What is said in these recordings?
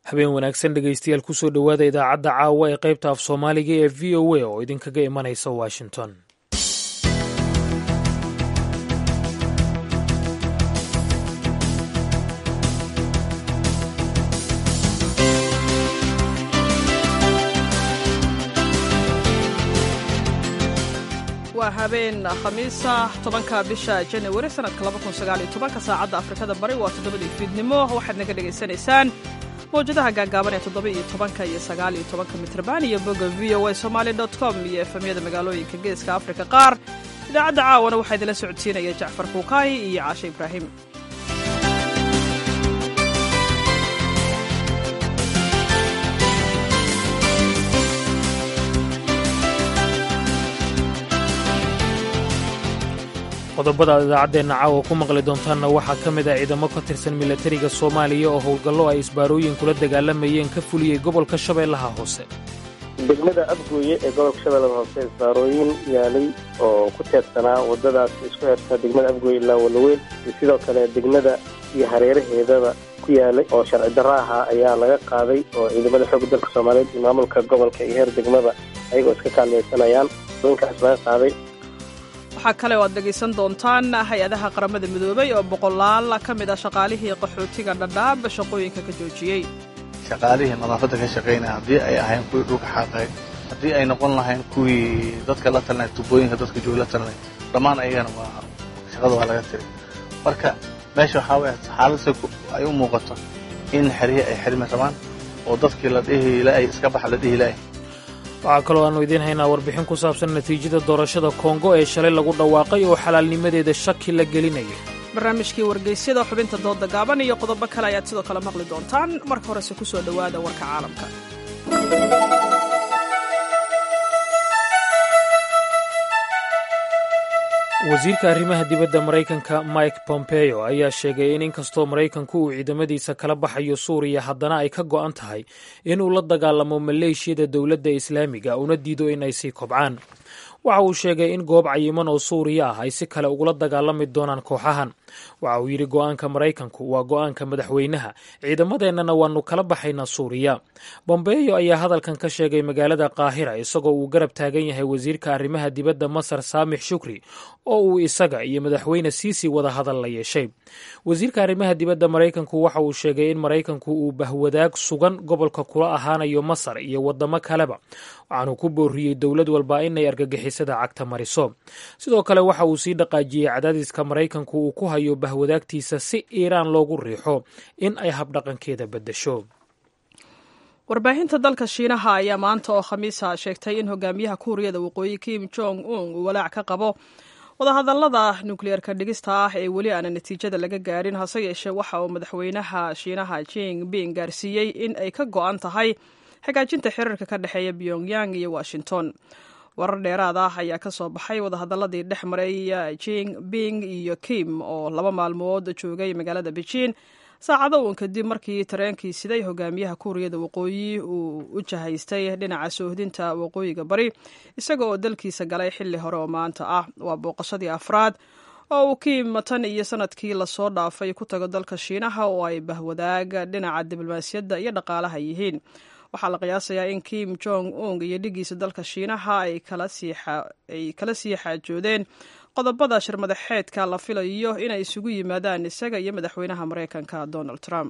habeen wanaagsan dhegaystayaal kusoo dhowaada idaacadda caawa ee qaybta af soomaaliga ee v o a oo idinkaga imanaysa washington waa habeen khamiisa tobanka bisha janawari sanadka labakunsaaalyotobanka saacadda afrikada bari waa toddobadii fiidnimo waxaad naga dhegaysanaysaan mawjadaha gaagaaban ee toddoba-iyo tobanka iyo sagaaliyo tobanka mitrban iyo bogga v o a somaali dot com iyo efemyada magaalooyinka geeska afrika qaar idaacadda caawana waxaa idinla socodsiinaya jacfar kuukaahi iyo caashe ibraahim qodobada aad idaacaddeenna caawa ku maqli doontaanna waxaa ka mid ah ciidamo ka tirsan milatariga soomaaliya oo howlgallo ay isbaarooyin kula dagaalamayeen ka fuliyey gobolka shabeellaha hoose degmada abgooye ee gobolka shabeellada hoose isbaarooyin yaalay oo ku teedsanaa waddadaas isku xirta degmada abgooye ilaa walaweyn iyo sidoo kale degmada iyo hareeraheedaba ku yaalay oo sharci darro ahaa ayaa laga qaaday oo ciidamada xoogga dalka soomaaliyeed iyo maamulka gobolka iyo heer degmada ayagoo iska kaalmaysanayaan inkaas laga qaaday waxaa kale oo aad dhegaysan doontaan hay-adaha qaramada midoobay oo boqolaal ka mid ah shaqaalihii qaxootiga dhadhaab shaqooyinka ka joojiyey shaqaalihii nadaafadda ka shaqaynaya haddii ay ahayn kuwii dhulka xaaqay haddii ay noqon lahayn kuwii dadka la talinay tubooyinka dadka jooga la talinay dhammaan ayagana waa shaqada waa laga tiray marka meesha waxaa waya xaaladse ay u muuqato in xerihii ay xirmi rabaan oo dadkii la dhihi laay iska baxa la dhihi laay waxaa kaloo aannu idiin haynaa warbixin ku saabsan natiijada doorashada kongo ee shalay lagu dhawaaqay oo xalaalnimadeeda shaki la gelinayo barnaamijkii wargeysyada xubinta dooda gaaban iyo qodobo kale ayaad sidoo kale maqli doontaan marka horese ku soo dhowaada warka caalamka wasiirka arrimaha dibadda maraykanka mike pompeo ayaa sheegay in inkastoo maraykanku uu ciidamadiisa kala baxayo suuriya haddana ay ka go'an tahay inuu la dagaalamo maleeshiyada dowladda islaamiga una diido in ay sii kobcaan waxa uu sheegay in goob cayiman oo suuriya ah ay si kale ugula dagaalami doonaan kooxahan waxa uu yidhi go'aanka maraykanku waa go'aanka madaxweynaha ciidamadeennana waannu kala baxaynaa suuriya bombeyo ayaa hadalkan ka sheegay magaalada qaahira isagoo uu garab taagan yahay wasiirka arrimaha dibadda masar saamix shukri oo uu isaga iyo madaxweyne siisi wada hadal la yeeshay wasiirka arrimaha dibadda maraykanku waxa uu sheegay in maraykanku uu bahwadaag sugan gobolka kula ahaanayo masar iyo waddamo kaleba waxaanuu ku booriyey dowlad walba inay argagixisada cagta mariso sidoo kale waxa uu sii dhaqaajiyey cadaadiska maraykanku uu ku hayo bahwadaagtiisa si iiraan loogu riixo in ay habdhaqankeeda beddesho warbaahinta dalka shiinaha ayaa maanta oo khamiisa sheegtay in hogaamiyaha kuuriyada waqooyi kim jong un uu walaac ka qabo wadahadallada nukliyeerka dhigista ah ee weli aana natiijada laga gaarin hase yeeshee waxa uu madaxweynaha shiinaha jing bing gaarsiiyey in ay ka go'an tahay xagaajinta xiriirka ka dhexeeya pyongyang iyo washington warar dheeraad ah ayaa ka soo baxay wadahadaladii dhex maray jing bing iyo kim oo laba maalmood joogay magaalada beijing saacado uun kadib markii tareenkii siday hogaamiyaha kuuriyada waqooyi uu u jahaystay dhinaca soohdinta waqooyiga bari isaga oo dalkiisa galay xilli hore oo maanta ah waa booqashadii afraad oo uu kiim tan iyo sanadkii lasoo dhaafay ku tago dalka shiinaha oo ay bahwadaag dhinaca diblomaasiyadda iyo dhaqaalaha yihiin waxaa la qiyaasayaa in kim jong ung iyo dhigiisa dalka shiinaha ay kala sii xaajoodeen qodobada shirmadaxeedka la filayo inay isugu yimaadaan isaga iyo madaxweynaha maraykanka donald trump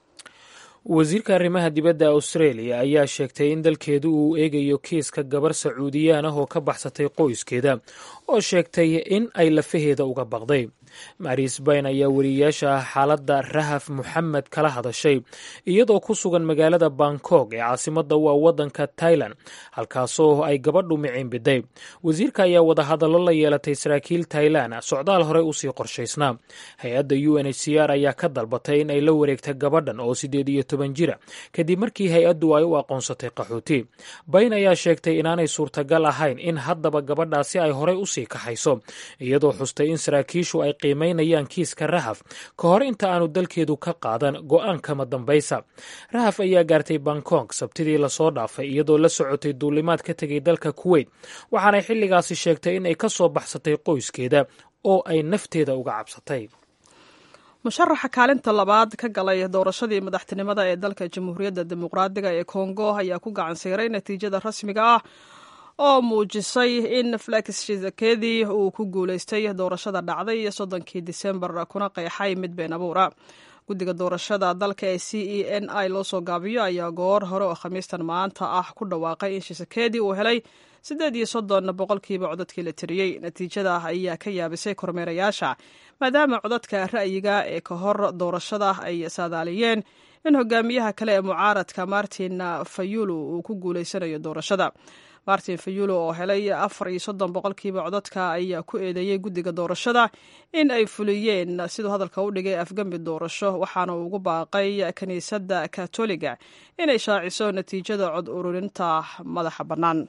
wasiirka arrimaha dibadda australia ayaa sheegtay in dalkeedu uu eegayo kiiska gabar sacuudiyaan ah oo ka baxsatay qoyskeeda oo sheegtay in ay lafaheeda uga baqday maris bayn ayaa weriyayaasha ah xaaladda rahaf moxamed kala hadashay iyadoo ku sugan magaalada bangkok ee caasimadda waa waddanka tailan halkaasoo ay gabadhu miciinbiday wasiirka ayaa wadahadallo la yeelatay saraakiil tailan socdaal horey usii qorshaysnaa hay-adda u n h c r ayaa ka dalbatay in ay la wareegta gabadhan oo siddeed iyo toban jira kadib markii hay-addu ay u aqoonsatay qaxooti bayn ayaa sheegtay inaanay suurtagal ahayn in haddaba gabadhaasi ay horey usii kaxayso iyadoo xustay in saraakiishu ay qiimaynayaan kiiska rahaf ka hor inta aanu dalkeedu ka qaadan go'aankama dambaysa rahaf ayaa gaartay bangkok sabtidii lasoo dhaafay iyadoo la socotay duulimaad ka tegay dalka kuweyt waxaanay xilligaasi sheegtay in ay ka soo baxsatay qoyskeeda oo ay nafteeda uga cabsatay musharaxa kaalinta labaad ka galay doorashadii madaxtinimada ee dalka jamhuuriyadda dimuqraadiga ee kongo ayaa ku gacan siiray natiijada rasmiga ah oo muujisay in felix shizakedi uu ku guuleystay doorashada dhacday soddonkii disembar kuna qeexay mid been abuura guddiga doorashada dalka ee c e n i loo soo gaabiyo ayaa goor hore oo khamiistan maanta ah ku dhawaaqay in shizakedi uu helay siddeed iyo soddon boqolkiiba codadkii la tiriyey natiijada ayaa ka yaabisay kormeerayaasha maadaama codadka ra'yiga ee ka hor doorashada ay saadaaliyeen in hogaamiyaha kale ee mucaaradka martin fayulu uu ku guuleysanayo doorashada martin fayulo oo helay afar iyo soddon boqolkiiba codadka ayaa ku eedeeyey guddiga doorashada in ay fuliyeen siduu hadalka u dhigay afgembi doorasho waxaana uu ugu baaqay kiniisadda katoliga inay shaaciso natiijada cod ururinta madaxa bannaan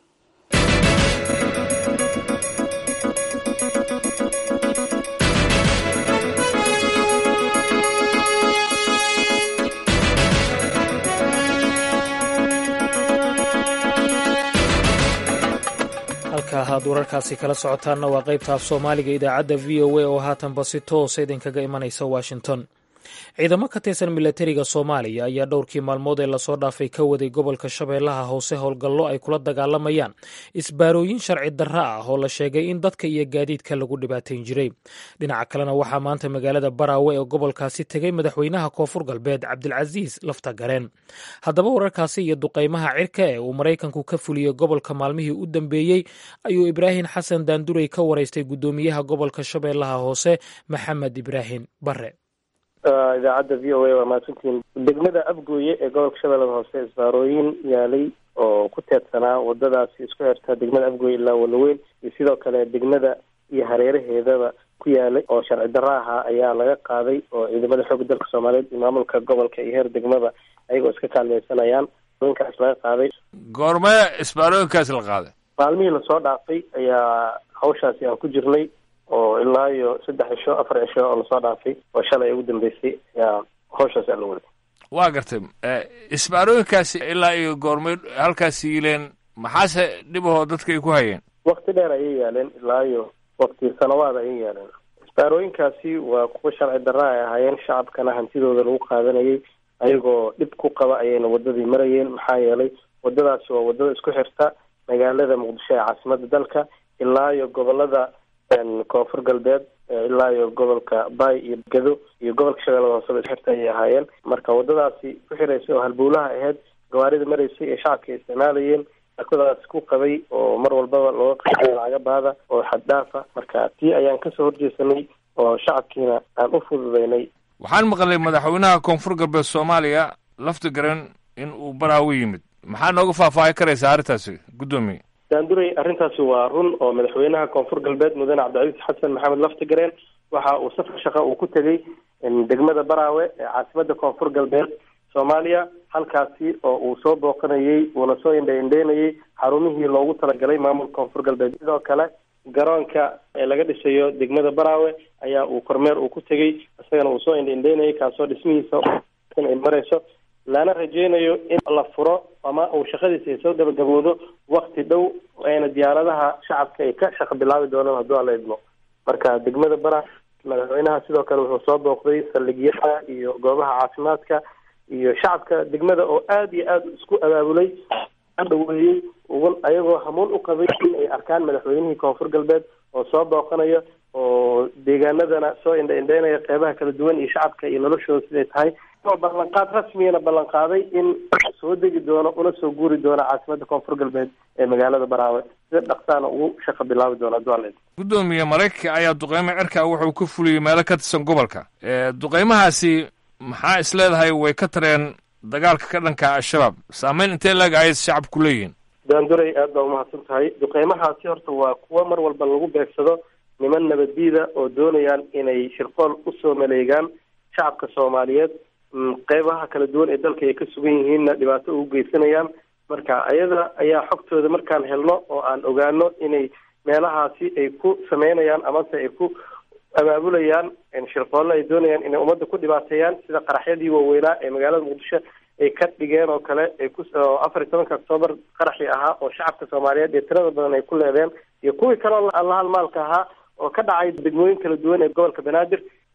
halka ahaad wararkaasi kala socotaanna waa qaybta af soomaaliga idaacadda v o a oo haatanba si toosa idinkaga imanaysa washington ciidamo ka tirsan milatariga soomaaliya ayaa dhowrkii maalmood ee lasoo dhaafay ka waday gobolka shabeellaha hoose howlgallo ay kula dagaalamayaan isbaarooyin sharci darra ah oo la sheegay in dadka iyo gaadiidka lagu dhibaatayn jiray dhinaca kalena waxaa maanta magaalada baraawe ee gobolkaasi tegay madaxweynaha koonfur galbeed cabdilcasiis lafta gareen haddaba wararkaasi iyo duqaymaha cirka ee uu maraykanku ka fuliyey gobolka maalmihii u dambeeyey ayuu ibraahim xasan daandurey ka waraystay guddoomiyaha gobolka shabeellaha hoose maxamed ibraahim bare idaacadda v o a waa mahadsantihiin degmada abgooye ee gobolka shabeellada hoose isbaarooyin yaalay oo ku teedsanaa wadadaasi isku xirta degmada abgooye ilaa walaweyn iyo sidoo kale degmada iyo hareeraheedaba ku yaalay oo sharci darro ahaa ayaa laga qaaday oo ciidamada xoogga dalka soomaaliyeed iyo maamulka gobolka iyo heer degmada ayagoo iska kaalmeysanayaan inkaas laga qaaday goormee isbaarooyinkaas la qaaday maalmihii lasoo dhaafay ayaa hawshaasi aan ku jirnay oo ilaa iyo saddex cisho afar cisho oo lasoo dhaafay oo shalay ugu dambeysay ayaa hawshaas aan la waday waa gartay isbaarooyinkaasi ilaa iyo goormay halkaas yiileen maxaase dhibahoo dadka ay ku hayeen wakti dheer ayay yaaleen ilaa iyo wakti sanawaad ayay yaaleen isbaarooyinkaasi waa kuwa sharci darra ay ahaayeen shacabkana hantidooda lagu qaadanayay ayagoo dhib ku qaba ayayna wadadii marayeen maxaa yeelay wadadaasi waa wadada isku xirta magaalada muqdisho ee caasimada dalka ilaa iyo gobolada koonfur galbeed ilaa iyo gobolka bay iyo gado iyo gobolka shabeellada hooseba isxirta ayay ahaayeen marka wadadaasi ku xiraysay oo halbowlaha ahayd gawaarida maraysay ee shacabka ay isticmaalayeen akadaas ku qabay oo mar walbaba looga qaada lacaga baada oo xad dhaafa marka tii ayaan kasoo horjeesanay oo shacabkiina aan u fududeynay waxaan maqlay madaxweynaha koonfur galbeed soomaaliya lafti garan in uu baraawo yimid maxaa nooga faahfaahi karaysaa arrintaasi guddoomiye daanduray arrintaasi waa run oo madaxweynaha koonfur galbeed mudane cabdicasiis xasan maxamed laftigareen waxa uu safar shaqa uu ku tegey degmada baraawe ee caasimada koonfur galbeed soomaaliya halkaasi oo uu soo booqanayey uuna soo indha indheynayay xarumihii loogu talagalay maamulka koonfur galbeed sidoo kale garoonka ee laga dhisayo degmada baraawe ayaa uu kormeer uu ku tegey isagana uu soo indha indheynayay kaasoo dhismihiisa ay marayso lana rajeynayo in la furo ama uu shaqadiisa ay soo gabagaboodo wakti dhow ayna diyaaradaha shacabka ay ka shaqo bilaabi doonaan hadduu alla idmo marka degmada bara madaxweynaha sidoo kale wuxuu soo booqday saldhigyada iyo goobaha caafimaadka iyo shacabka degmada oo aada iyo aada isku abaabulay dhaweeyey ayagoo hamuun u qabay in ay arkaan madaxweynihii koonfur galbeed oo soo booqanayo oo deegaanadana soo indha indheynaya qeybaha kala duwan iyo shacabka iyo noloshooda siday tahay oo ballanqaad rasmiyana ballanqaaday in soo degi doono una soo guuri doono caasimada koonfur galbeed ee magaalada baraawe sida dhaqsaana ugu shaqo bilaabi doona dualeed guddoomiye maraykanka ayaa duqeymo cirka wuxuu ka fuliyey meelo ka tirsan gobolka duqeymahaasi maxaa is leedahay way ka tareen dagaalka ka dhanka al-shabaab saameyn intee laeg ayay shacabku leeyihiin daanduray aad baa umahadsan tahay duqeymahaasi horta waa kuwo mar walba lagu beegsado niman nabaddiida oo doonayaan inay shirqool usoo maleegaan shacabka soomaaliyeed qeybaha kala duwan ee dalka ay ka sugan yihiinna dhibaato ugu geysanayaan marka ayada ayaa xogtooda markaan helno oo aan ogaano inay meelahaasi ay ku sameynayaan amase ay ku abaabulayaan shirqoolle ay doonayaan inay ummadda ku dhibaateeyaan sida qaraxyadii waaweynaa ee magaalada muqdisho ay ka dhigeen oo kale ay ku afar iyo tobanka octoobar qaraxii ahaa oo shacabka soomaaliyeed ee tirada badan ay ku leedeen iyo kuwii kaleo allahalmaalka ahaa oo ka dhacay degmooyin kala duwan ee gobolka banaadir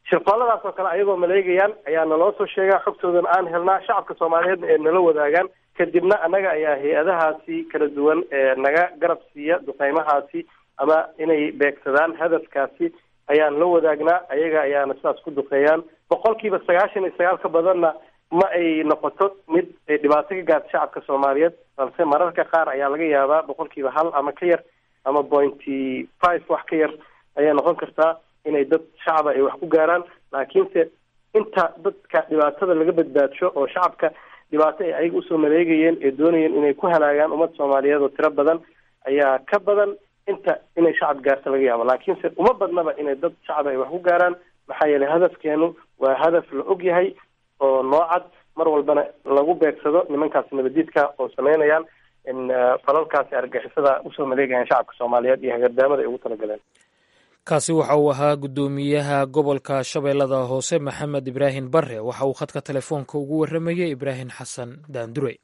shirqooladaas oo kale ayagoo maleegayaan ayaa naloo soo sheegaa xogtoodana aan helnaa shacabka soomaaliyeedna ee nala wadaagaan kadibna annaga ayaa hay-adahaasi kala duwan ee naga garab siiya duqeymahaasi ama inay beegsadaan hadafkaasi ayaan la wadaagnaa ayaga ayaana sidaas ku duqeeyaan boqolkiiba sagaashan iyo sagaal ka badanna ma ay noqoto mid ay dhibaato ka gaarta shacabka soomaaliyeed balse mararka qaar ayaa laga yaabaa boqolkiiba hal ama ka yar ama pointy five wax ka yar ayaa noqon kartaa inay dad shacaba ay wax ku gaaraan laakiinse inta dadka dhibaatada laga badbaadsho oo shacabka dhibaato ay ayaga usoo maleegayeen ee doonayeen inay ku halaagaan ummad soomaaliyeed oo tiro badan ayaa ka badan inta inay shacab gaarto laga yaabo laakiinse uma badnaba inay dad shacab ay wax ku gaaraan maxaa yeelay hadafkeenu waa hadaf la og yahay oo noocad mar walbana lagu beegsado nimankaasi nabadiidka oo sameynayaan in falalkaasi argixisada usoo maleegayaan shacabka soomaaliyeed iyo hagardaamada ay ugu talagaleen kaasi waxa uu ahaa guddoomiyaha gobolka shabeellada hoose maxamed ibraahim bare waxa uu khadka telefoonka ugu warramayey ibraahim xasan daandure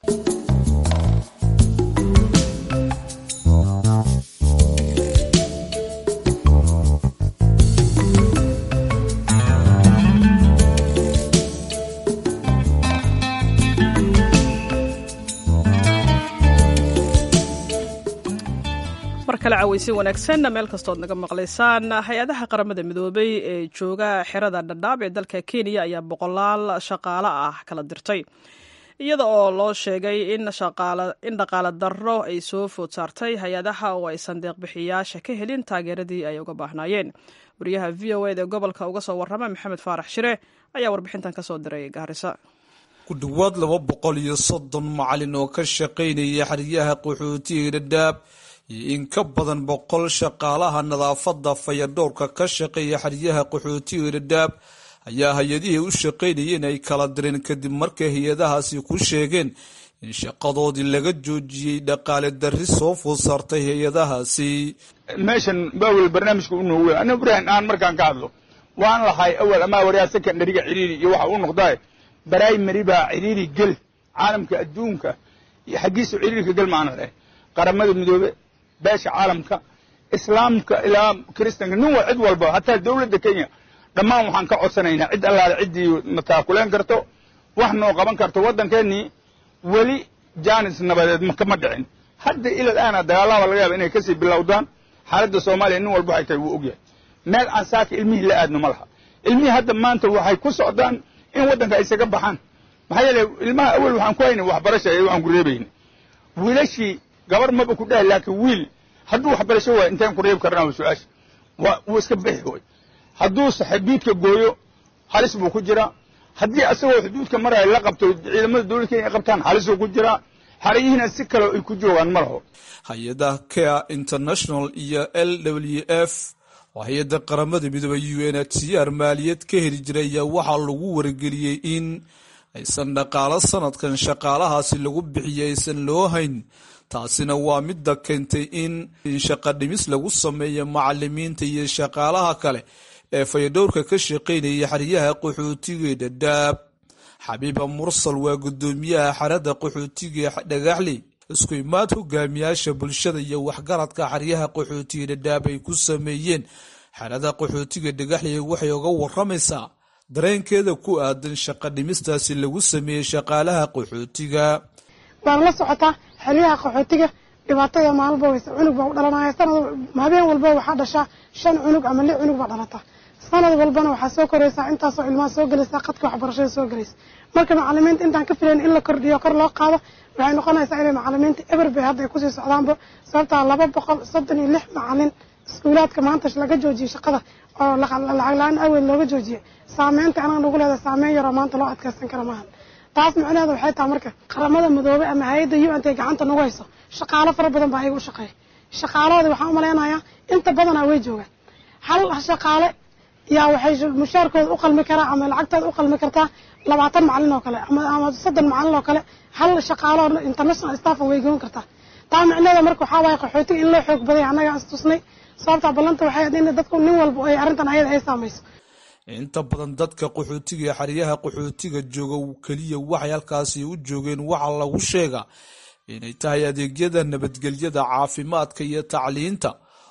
mar kale caweysi wanaagsan meel kastood naga maqlaysaan hay-adaha qaramada midoobay ee jooga xerada dhadhaab ee dalka kenya ayaa boqolaal shaqaale ah kala dirtay iyada oo loo sheegay in dhaqaale darro ay soo food saartay hay-adaha oo aysan deeqbixiyaasha ka helin taageeradii ay uga baahnaayeen wariyaha v o ed ee gobolka uga soo warrama maxamed faarax shire ayaa warbixintan kasoo diray gaarisa ku dhowaad laba boqol iyo soddon macalin oo ka shaqaynaya xeryaha qaxootiga dhadhaab iyo in ka badan boqol shaqaalaha nadaafadda fayadhowrka ka shaqeeya xeryaha qaxootiga dhadhaab ayaa hay-adihii u shaqaynayeen ay kala direen kadib markay hay-adahaasi ku sheegeen in shaqadoodii laga joojiyey dhaqaale darri soo food saartay hay-adahaasi meeshan bawel barnaamijka u noogu ana ibrahim aan markaan ka hadlo waan lahay awal amaa waryaa secondariga ciriiri iyo waxa uu noqdaa brimary baa ciriiri gel caalamka adduunka iyo xaggiisa ciriirka gel maana leh qaramada midoobe beesha caalamka islaamka ilaa kiristanka nin wa cid walba hataa dowladda kenya dhammaan waxaan ka codsanaynaa cid allaale ciddii mataakuleen karto wax noo qaban karto waddankeennii weli jaanis nabadeed kama dhicin hadda ilal aana dagaalaba laga yaaba inay kasii bilowdaan xaaladda soomaaliya nin walba waxay tahay wuu ogyahay meel aan saaka ilmihii la aadno ma laha ilmihii hadda maanta waxay ku socdaan in waddanka isaga baxaan maxaa yeele ilmaha awel waxaan ku haynay waxbarasha ee waxaan ku reebayna wiilashii gabar maba ku dhahay laakiin wiil hadduu waxbarasho waay intaan ku reebi karnaa su-aasha waa wuu iska bixi way hadduu xuduudka gooyo halis buu ku jiraa haddii asagoo xuduudka maraya la qabto ciidamada dowlad kenya qabtaan halisuu ku jiraa xarayihiina si kale ay ku joogaan ma laho hay-adaha care international iyo l w f oo hay-adda qaramada midoobey u n h c r maaliyad ka heli jiray ayaa waxaa lagu wargeliyey in aysan dhaqaalo sanadkan shaqaalahaasi lagu bixiyay aysan loo hayn taasina waa midda keentay in shaqa dhimis lagu sameeyo macalimiinta iyo shaqaalaha kale ee fayadhowrka ka shaqaynaya xeryaha qaxootiga ee dhadhaab xabiiba mursal waa guddoomiyaha xerada qaxootiga ee dhagaxley isku imaad hogaamiyaasha bulshada iyo waxgaradka xeryaha qaxootiga dhadhaab ay ku sameeyeen xerada qaxootiga dhagaxley waxay uga waramaysaa dareenkeeda ku aadan shaqa dhimistaasi lagu sameeyey shaqaalaha qaxootiga waana la socotaa xeryaha qaxootiga dhibaatada maalba weyse cunug baa u dhalanaya sanad habeen walba waxaa dhashaa shan cunug ama lix cunug baa dhalata sanad walbana waxaa soo koraysaa intaasoo ilmaha soo gelaysa qadka waxbarashada soo gelaysa marka macalimiinta intaan ka filayn in la kordhiyo kor loo qaado waxay noqonaysaa inay macalimiinta eber bay hadda ay kusii socdaanba sababtaa laba boqol soddon iyo lix macalin iskuulaadka maanta laga joojiyey shaqada oo lacag la-aan aweel looga joojiyey saameynta anaga nagu leedahay saameyn yaroo maanta loo adkeysan kara maahan taas micnaheeda waxay tahay marka qaramada midoobey ama hay-adda u n t gacanta nagu hayso shaqaalo fara badan baa ayaga u shaqeeya shaqaalahooda waxaan u malaynayaa inta badanaa way joogaan hal shaqaale yaa waxay mushaarkooda u qalmi karaa ama lacagtooda u qalmi kartaa labaatan macalin oo kale ama soddon macalin oo kale hal shaqaalo international staffan way goon kartaa taa micnaheeda marka waxaa waaye qaxootiga in loo xoog badaya annaga istusnay sababtaa ballanta waxay ahayd in dadku nin walba ay arrintan ayada ay saamayso inta badan dadka qaxootiga ee xeryaha qaxootiga jooga keliya waxay halkaasi u joogeen waxaa lagu sheegaa inay tahay adeegyada nabadgelyada caafimaadka iyo tacliinta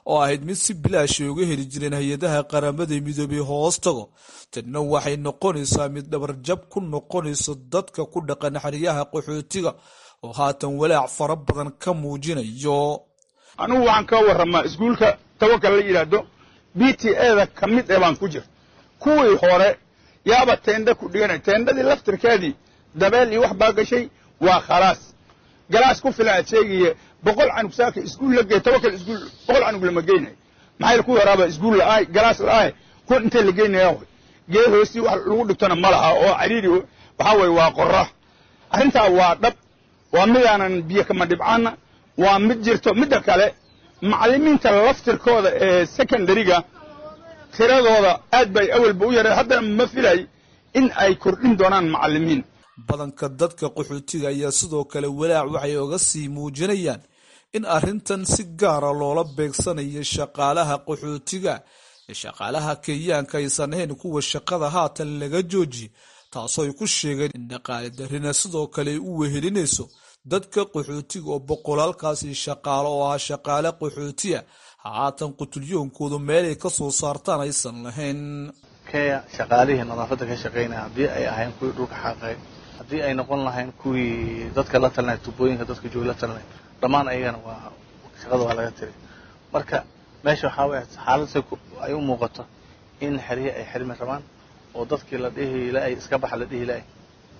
oo ahayd mid si bilaashay uga heli jireen hay-adaha qaramada midoobay hoos tago tanna waxay noqonaysaa mid dhabarjab ku noqonayso dadka ku dhaqan xeryaha qaxootiga oo haatan walaac fara badan ka muujinayo anigu waxaan ka warramaa iskuulka tawakal la yidhaahdo b t eda ka mid ee baan ku jir kuwii hore yaaba teendha ku dhiganay teendhadii laftirkeedii dabeel iyo wax baa gashay waa khalaas galaas ku filan aad sheegaya boqol canug saaka iskuul la gey tawakal iskuul boqol canug lama geynayo maxay ku yaraaba iskuul la'aay galaas la'aay kuwa intee la geynaya way geed hoostii wax lagu dhigtona ma laha oo cariiri waxaa weeye waa qorra arrintaa waa dhab waa midaanan biyo kama dhibcaana waa mid jirto midda kale macallimiinta laftirkooda ee secondariga tiradooda aad bay awalba u yareen haddana ma filay in ay kordhin doonaan macallimiin badanka dadka qaxootiga ayaa sidoo kale walaac waxay oga sii muujinayaan in arrintan si gaara loola beegsanayo shaqaalaha qaxootiga ee shaqaalaha kenyaanka aysan ahayn kuwa shaqada haatan laga joojiye taasoo ay ku sheegeen in dhaqaale darrina sidoo kale ay u wehelinayso dadka qaxootiga oo boqolaalkaasi shaqaalo oo ah shaqaale qaxootiya haatan qutulyoonkoodu meelay ka soo saartaan aysan lahayn kenya shaqaalihii nadaafadda ka shaqaynaya haddii ay ahayn kuwii dhulka xaaqay haddii ay noqon lahayn kuwii dadka la talinay tubooyinka dadka jooga la talinay dhammaan ayagana waa shaqada waa laga tiri marka meesha waxaa waya xaaladse ay u muuqato in xerihii ay xirmi rabaan oo dadkii la dhihi la-ay iska baxa la dhihi la-ay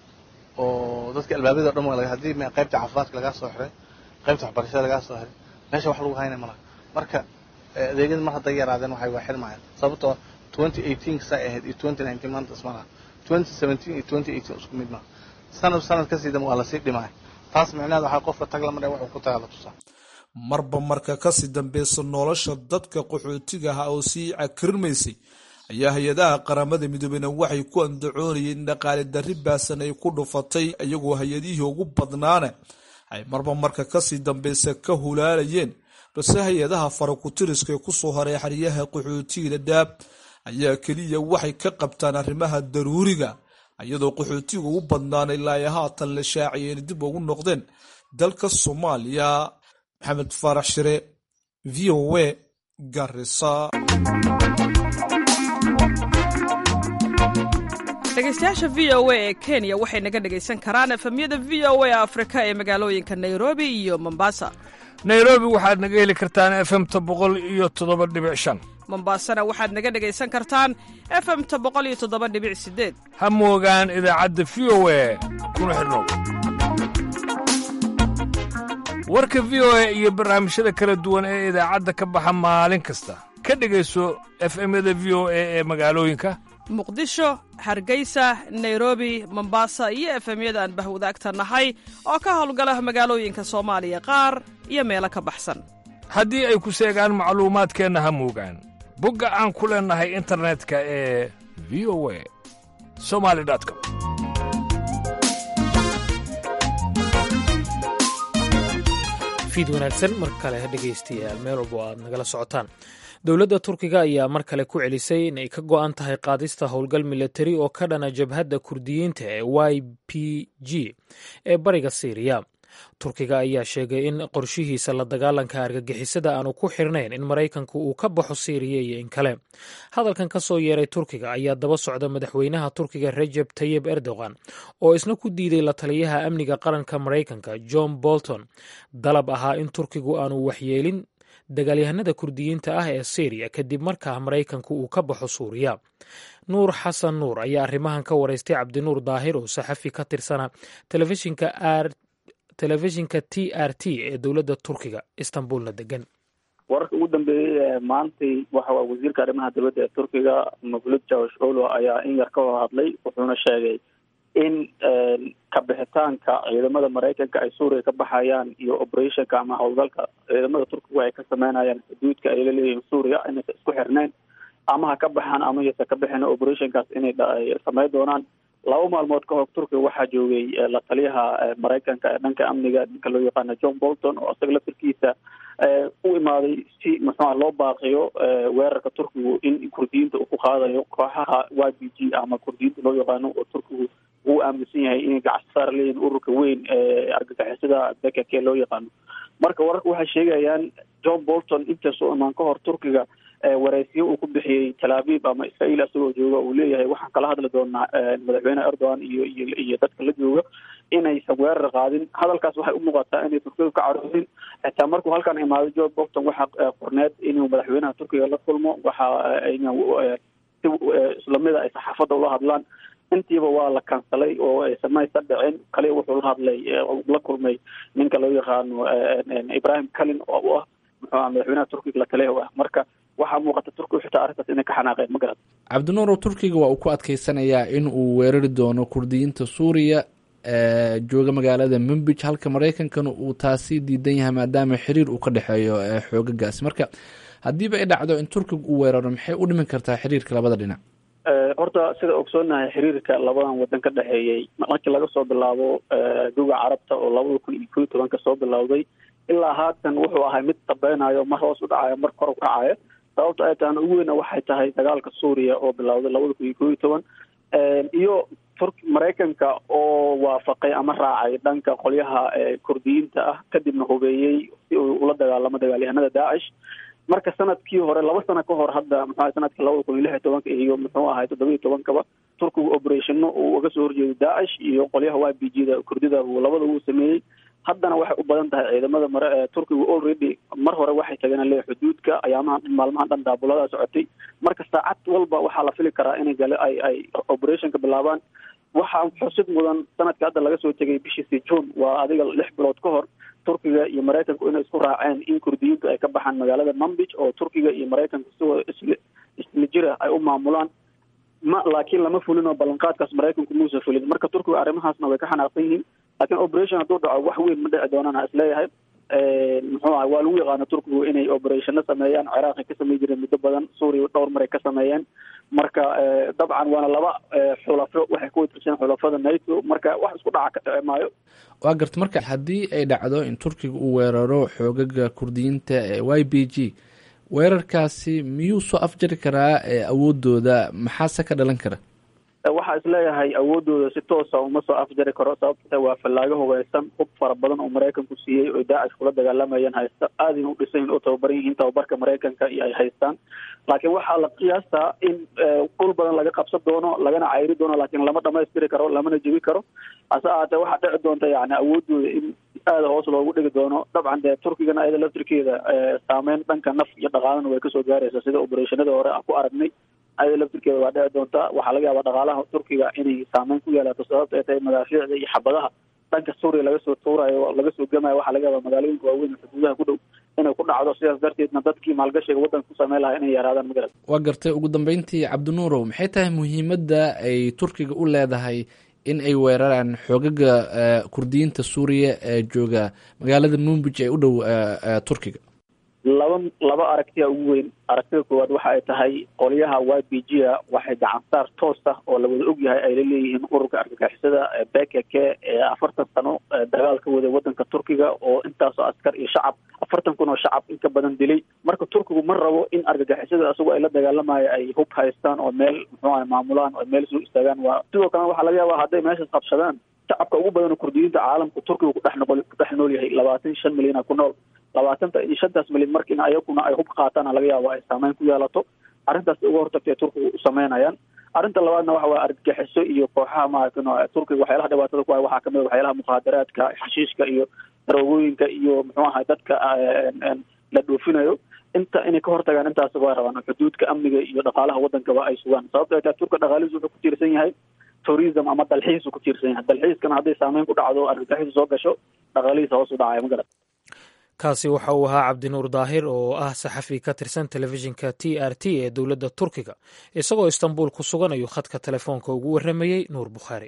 oo dadka albaabada o dhan haddii qaybta caafimaadka lagaa soo xiray qaybta waxbarashada lagaa soo xiray meesha wax lagu haynay malaha marka adeegyada mar hadday yaraadeen waxay waa xirmayaan sababtoo twenty eighteen saa ahayd iyo twenty nineteen maanta isma laha twenty seventeen iyo twenty eighteen isku mid maaha sanad sanad kasii dambe waa lasii dhimaya taas micnaheed waxaa qofka tag lamar wuxuu ku tagaa la tusaa marba marka kasii dambeysa nolosha dadka qaxootigaha oo sii cakirmaysay ayaa hay-adaha qaramada midoobeyna waxay ku andacoonayeen in dhaqaale darri baasan ay ku dhufatay iyagoo hay-adihii ugu badnaana ay marba marka kasii dambeysa ka hulaalayeen balse hay-adaha farakutiriska ee kusoo haray xeryaha qaxootiga dhadhaab ayaa keliya waxay ka qabtaan arrimaha daruuriga iyadoo qaxootiga ugu badnaana ilaa ay haatan la shaaciyeen dib ugu noqdeen dalka soomaaliya maxamed faarax shire v o a garisa dhegeystayaasha v o a ee kenya waxay naga dhegaysan karaan efemyada v o a afrika ee magaalooyinka nairobi iyo mombasa nairobi waxaad naga heli kartaan efemta boqol iyo toddoba dhibic shan mombasana waxaad naga dhegaysan kartaan efemta boqol iyo toddoba dhibic sideed ha moogaan idaacadda v o a kuna xidhnow warka v o a iyo barnaamijyada kala duwan ee idaacadda ka baxa maalin kasta ka dhegayso efemyada v o a ee magaalooyinka muqdisho hargeysa nairobi mombasa iyo efemyada aan bahwadaagta nahay oo ka howlgala magaalooyinka soomaaliya qaar iyo meelo ka baxsan haddii ay ku seegaan macluumaadkeenna ha moogaan bogga aan ku leennahay internetka ee v o a somali com fiid wanaagsan mar kale dhegaystayaal meel walbo aad nagala socotaan dowladda turkiga ayaa mar kale ku celisay in ay ka go'an tahay qaadista howlgal milatari oo ka dhana jabhadda kurdiyiinta ee y p g ee bariga siiriya turkiga ayaa sheegay in qorshihiisa la dagaalanka argagixisada aanu ku xirnayn in maraykanku uu ka baxo siiriya iyo in kale hadalkan ka soo yeeray turkiga ayaa daba socda madaxweynaha turkiga rejeb tayib erdogan oo isna ku diiday la taliyaha amniga qaranka maraykanka john bolton dalab ahaa in turkigu aanu waxyeelin dagaalyahanada kurdiyiinta ah ee syriya kadib markaa maraykanku uu ka baxo suuriya nuur xasan nuur ayaa arrimahan ka waraystay cabdinuur daahir oo saxafi ka tirsana telefishinka r telefishinka t r t ee dowladda turkiga istanbulna degan wararka ugu dambeeyey ee maantay waxa waa wasiirka arrimaha dowladda ee turkiga mavlud jawash olo ayaa in yar ka hor hadlay wuxuuna sheegay in kabixitaanka ciidamada maraykanka ay suuriya ka baxayaan iyo operationka ama howlgalka ciidamada turkigu ay ka sameynayaan xuduudka ay laleeyihiin suuriya inaysa isku xirnayn ama ha ka baxaan ama yasa ka bixin operationkaas inay sameyn doonaan laba maalmood ka hor turkiga waxaa joogay la taliyaha maraykanka ee dhanka amniga ninka loo yaqaana john bolton oo isaga laftirkiisa u imaaday si muxuuha loo baaqiyo weerarka turkigu in kurdiyiinta uu ku qaadayo kooxaha y b g ama kurdiyiinta loo yaqaano oo turkigu uu aaminsan yahay inay gacsasaar leeyihin ururka weyn ee argagixisada bekake loo yaqaano marka wararka waxay sheegayaan john bolton intaasoo imaan ka hor turkiga waraysiyo uu ku bixiyey talaabiib ama israael isagoo jooga uu leeyahay waxaan kala hadli doonaa madaxweyne erdogan iyo iyo iyo dadka la jooga inaysan weerar qaadin hadalkaas waxay u muuqataa inay turkiga ka caroonin xitaa markuu halkan imaado john bolton waxaa qorneed inuu madaxweynaha turkiga la kulmo waxa si islamida ay saxaafadda ula hadlaan intiiba waa la kansalay oo aysan maysa dhicin kaliya wuxuu la hadlay la kulmay ninka loo yaqaano ibrahim kalin oo u ah muxuu aha madaxweynaha turkiga la taliyahu ah marka waxaa muuqata turkigu xitaa arrintaas inay ka xanaaqeen ma garan cabdinuurow turkiga waa uu ku adkeysanayaa in uu weerari doono kurdiyiinta suuriya jooga magaalada mumbij halka maraykankana uu taasi diidan yahay maadaama xiriir uu ka dhexeeyo xoogagaasi marka haddiiba ay dhacdo in turkiga uu weeraro maxay u dhimin kartaa xiriirka labada dhinac horta sida ogsoonahay xiriirka labadan wadan ka dhexeeyey markii laga soo bilaabo duga carabta oo labada kun iyo koiyo tobanka soo bilowday ilaa haatan wuxuu ahay mid dabeynayo mar hoos u dhacayo mar kor u kacayo sababta ay tahana ugu weyna waxay tahay dagaalka suuriya oo bilowday labada kun iyo koiyo toban iyo turk maraykanka oo waafaqay ama raacay dhanka qolyaha kurdiyiinta ah kadibna hubeeyey si uu ula dagaalamo dagaalyahanada daacish marka sanadkii hore laba sano ka hor hadda muxuu ahay sanadkii labada kun iyo lix iyo tobanka iyo muxuu ahay toddoba iyo tobankaba turkigu operationno uu uga soo horjeeday daacish iyo qolyaha y b g da kurdida uu labada uu sameeyey haddana waxay u badan tahay ciidamada mare turkigu already mar hore waxay tageen le xuduudka ayaamaha maalmahan dhan daabuladaa socotay marka saacad walba waxaa la fili karaa inay gale ay ay operationka bilaabaan waxaa xusid mudan sanadka hadda laga soo tegay bishiisi june waa adiga lix bilood ka hor turkiga iyo maraykanku inay isku raaceen in kurdiyiintu ay ka baxaan magaalada mumbij oo turkiga iyo maraykanku siwada isla isla jira ay u maamulaan ma laakiin lama fulin oo ballanqaadkaas maraykanku muusa fulin marka turkiga arrimahaasna way ka xanaaqsan yihiin laakiin operation hadduu dhaco wax weyn ma dhici doonana isleeyahay muxuu aha waa lagu yaqaana turkigu inay operationno sameeyaan ciraaqay ka samey jireen muddo badan suuriya dhowr maray ka sameeyeen marka dabcan waana laba xulafo waxay ku watirsan xulafada nato marka wax isku dhaca ka dhici maayo waa garta marka haddii ay dhacdo in turkiga uu weeraro xoogaga kurdiyiinta ee y b g weerarkaasi miyuu soo afjari karaa awoodooda maxaase ka dhalan kara waxaa isleeyahay awoodooda si toosa uma soo afjari karo sababta waa fallaago hubeysan hub fara badan oo maraykanku siiyey oo daacish kula dagaalamayeen haysta aadayna u dhisayn oo tababaran yihiin tababarka maraykanka iyo ay haystaan laakiin waxaa la qiyaastaa in dhul badan laga qabsan doono lagana cayri doono laakiin lama dhamaystiri karo lamana jebi karo hase ahaatee waxaa dhici doonta yani awoodooda in aada hoos loogu dhigi doono dabcan dee turkigana ayada laftirkeeda saameyn dhanka naf iyo dhaqaalana way kasoo gaaraysa sida operationada hore aan ku aragnay ayada laftirkeeda waa dhici doonta waxaa laga yaabaa dhaqaalaha turkiga inay saameyn ku yeelato sababta ay tahay madaafiicda iyo xabadaha dhanka suuriya laga soo tuurayo laga soo gemayo waxaa laga yaabaa magaalooyinka waaweyn xuduudaha ku dhow inay ku dhacdo sidaas darteedna dadkii maalgashiga waddanka ku sameyn lahaa inay yaraadaan magarad waa gartay ugu dambeyntii cabdinuurow maxay tahay muhiimadda ay turkiga u leedahay in ay weeraraan xoogaga kurdiyiinta suuriya ee jooga magaalada mumbij ee u dhow turkiga laba laba aragtiya ugu weyn aragtida koowaad waxa ay tahay qolyaha y b g a waxay gacansaar toos ah oo la wada og yahay ay la leeyihiin ururka argagixisada bkk ee afartan sano dagaal ka waday wadanka turkiga oo intaasoo askar iyo shacab afartan kun oo shacab in ka badan dilay marka turkigu ma rabo in argagixisada isagu ay la dagaalamayo ay hub haystaan oo meel muxuu aha maamulaan oo meel soo istaagaan waa sidoo kalena waxaa laga yaabaa hadday meeshaas qabsadaan shacabka ugu badan oo kurdiyiinta caalamka turkiga kudhex noqol ku dhex nool yahay labaatan shan milyana ku nool labaatanta iyo shantaas milyan markiina ayaguna ay hub qaataan laga yaabo ay saameyn ku yeelato arrintaas uga hortagtay turkiga u sameynayaan arrinta labaadna waxa waye argagixiso iyo kooxaha maaragtay turkiga waxyaalaha dhibaatada ku hay waxaa kamid a waxyaalaha mukhaadaraadka xashiishka iyo daroogooyinka iyo muxuu ahay dadka la dhoofinayo inta inay ka hortagaan intaas waa rabaan xuduudka amniga iyo dhaqaalaha wadankaba ay sugaan sababta ay tahay turka dhaqaalihiis wuxuu ku tiirsan yahay tourism ama dalxiis ku tiirsan yahay dalxiiskana hadday saameyn ku dhacdo argagixisu soo gasho dhaqaalihiisa hoos u dhacaya ma garat kaasi waxa uu ahaa cabdinuur daahir oo ah saxafi ka tirsan telefishinka t r t ee dowladda turkiga isagoo istanbul ku sugan ayuu khadka telefoonka ugu warramayey nuur bukhaari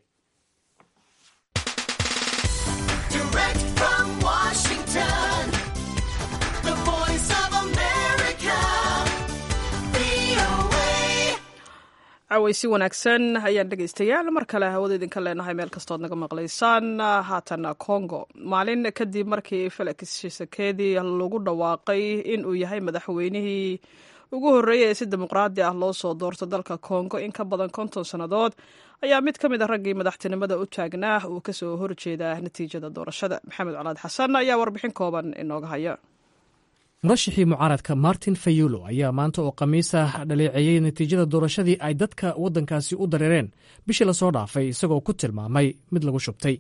cawaysi wanaagsan ayaan dhegaystayaal mar kale hawada idinka leenahay meel kastood naga maqlaysaan haatana congo maalin kadib markii felix shisekedi lagu dhawaaqay in uu yahay madaxweynihii ugu horreeyay ee si dimuqraadi ah loo soo doorto dalka kongo in ka badan konton sannadood ayaa mid ka mid a raggii madaxtinimada u taagnaa uu kasoo horjeeda natiijada doorashada maxamed colaad xasan ayaa warbixin kooban inooga haya murashixii mucaaradka martin fayulo ayaa maanta oo khamiisa dhaleeceeyey natiijada doorashadii ay dadka waddankaasi u dareereen bishii lasoo dhaafay isagoo ku tilmaamay mid lagu shubtay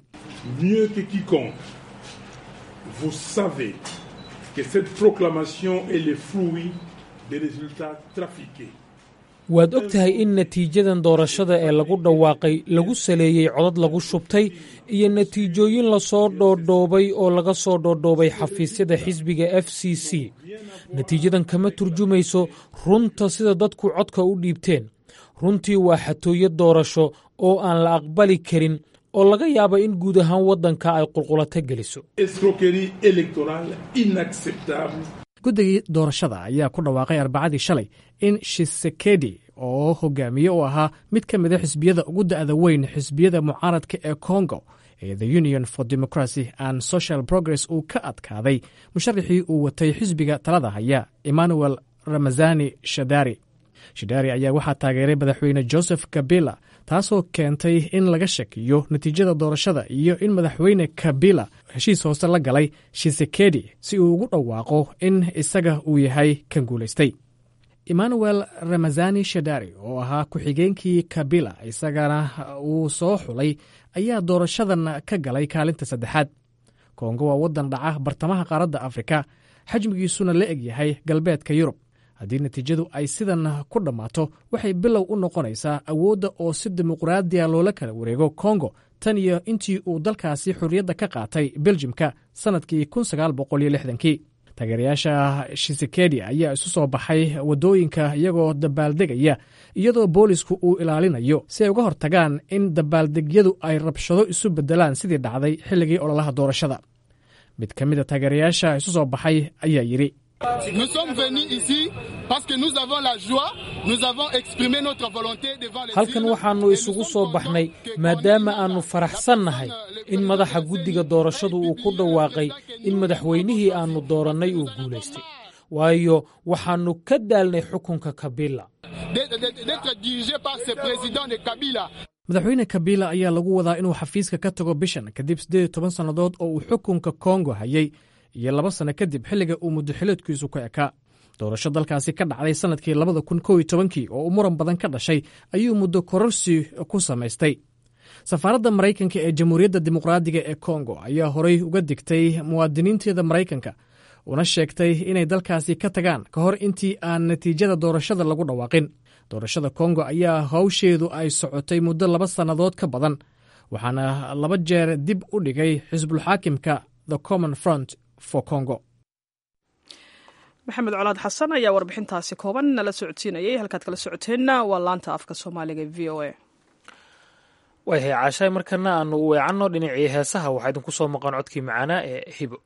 waad og tahay in natiijadan doorashada ee lagu dhawaaqay lagu saleeyey codad lagu shubtay iyo natiijooyin lasoo dhoodhoobay oo laga soo dhoodhoobay xafiisyada xisbiga f c c natiijadan kama turjumayso runta sida dadku codka u dhiibteen runtii waa xatooyo doorasho oo aan la aqbali karin oo laga yaaba in guud ahaan waddanka ay qulqulato geliso guddigii doorashada ayaa ku dhawaaqay arbacadii shalay in shisekedi oo hogaamiye u ahaa mid ka mida xisbiyada ugu da'da weyn xisbiyada mucaaradka ee congo ee the union for democracy and social progress uu ka adkaaday musharaxii uu watay xisbiga talada haya emmanuel ramazani shadari shadari ayaa waxaa taageeray madaxweyne joseph kabila taasoo keentay in laga shakiyo natiijada doorashada iyo in madaxweyne kabila heshiis hoose la galay shisekedi si uu ugu dhawaaqo in isaga uu yahay kan guulaystay emmanuel ramazani shadari oo ahaa ku-xigeenkii kabila isagana uu soo xulay ayaa doorashadan ka galay kaalinta saddexaad kongo waa waddan dhaca bartamaha qaaradda afrika xajmigiisuna la eg yahay galbeedka yurub haddii natiijadu ay sidan ku dhammaato waxay bilow u noqonaysaa awoodda oo si dimuqraadiya loola kala wareego kongo tan iyo intii uu dalkaasi xorriyadda ka qaatay beljimka sannadkii kii taageerayaasha shisekedi ayaa isu soo baxay waddooyinka iyagoo dabaaldegaya iyadoo boolisku uu ilaalinayo si ay uga hortagaan in dabaaldegyadu ay rabshado isu beddelaan sidii dhacday xilligii ololaha doorashada mid ka mid a taageerayaasha isu soo baxay ayaa yidhi halkan waxaannu isugu soo baxnay maadaama aannu faraxsannahay in madaxa guddiga doorashadu uu ku dhawaaqay in madaxweynihii aannu doorannay uu guulaystay waayo waxaannu ka daalnay xukunka kabila madaxweyne kabila ayaa lagu wadaa inuu xafiiska ka tago bishan kadib siddeed toban sannadood oo uu xukunka kongo hayay iyo laba sanno kadib xilliga uu muddoxileedkiisu ka ekaa doorasho dalkaasi ka dhacday sannadkii labada kun kow iyo tobankii oo uu muran badan ka dhashay ayuu muddo kororsi ku samaystay safaaradda maraykanka ee jamhuuriyadda dimuqraadiga ee kongo ayaa horay uga digtay muwaadiniinteeda maraykanka una sheegtay inay dalkaasi ka tagaan ka hor intii aan natiijada doorashada lagu dhawaaqin doorashada kongo ayaa hawsheedu ay socotay muddo laba sannadood ka badan waxaana laba jeer dib u dhigay xisbulxaakimka the common front for congo maxamed colaad xasan ayaa warbixintaasi kooban nala socodsiinayay halkaad kala socoteenna waa laanta afka soomaaliga e v o a wayhay caashaay markana aanu u weecanno dhinacii heesaha waxaa idinku soo maqan codkii macaanaa ee hibo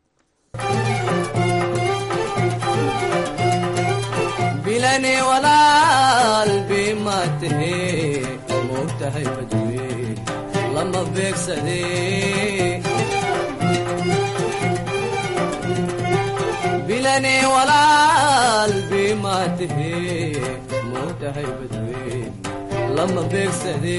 bilane walaal bimaatahe moogtahay badwe lama beegsade bilane walaal bimaatahe moogtahay badwe lama beegsade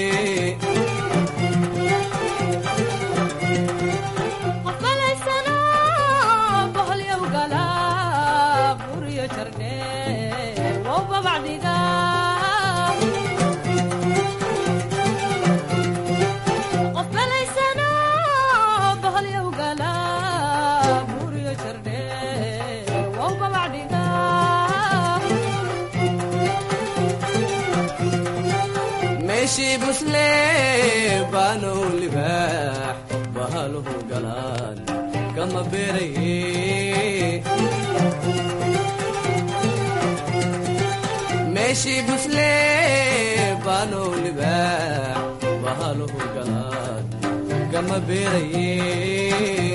meeshii busle baanow libaax bahaluhu galaan kama beeraye meeshii busle baanow libaax bahaluhu galaan kama beeraye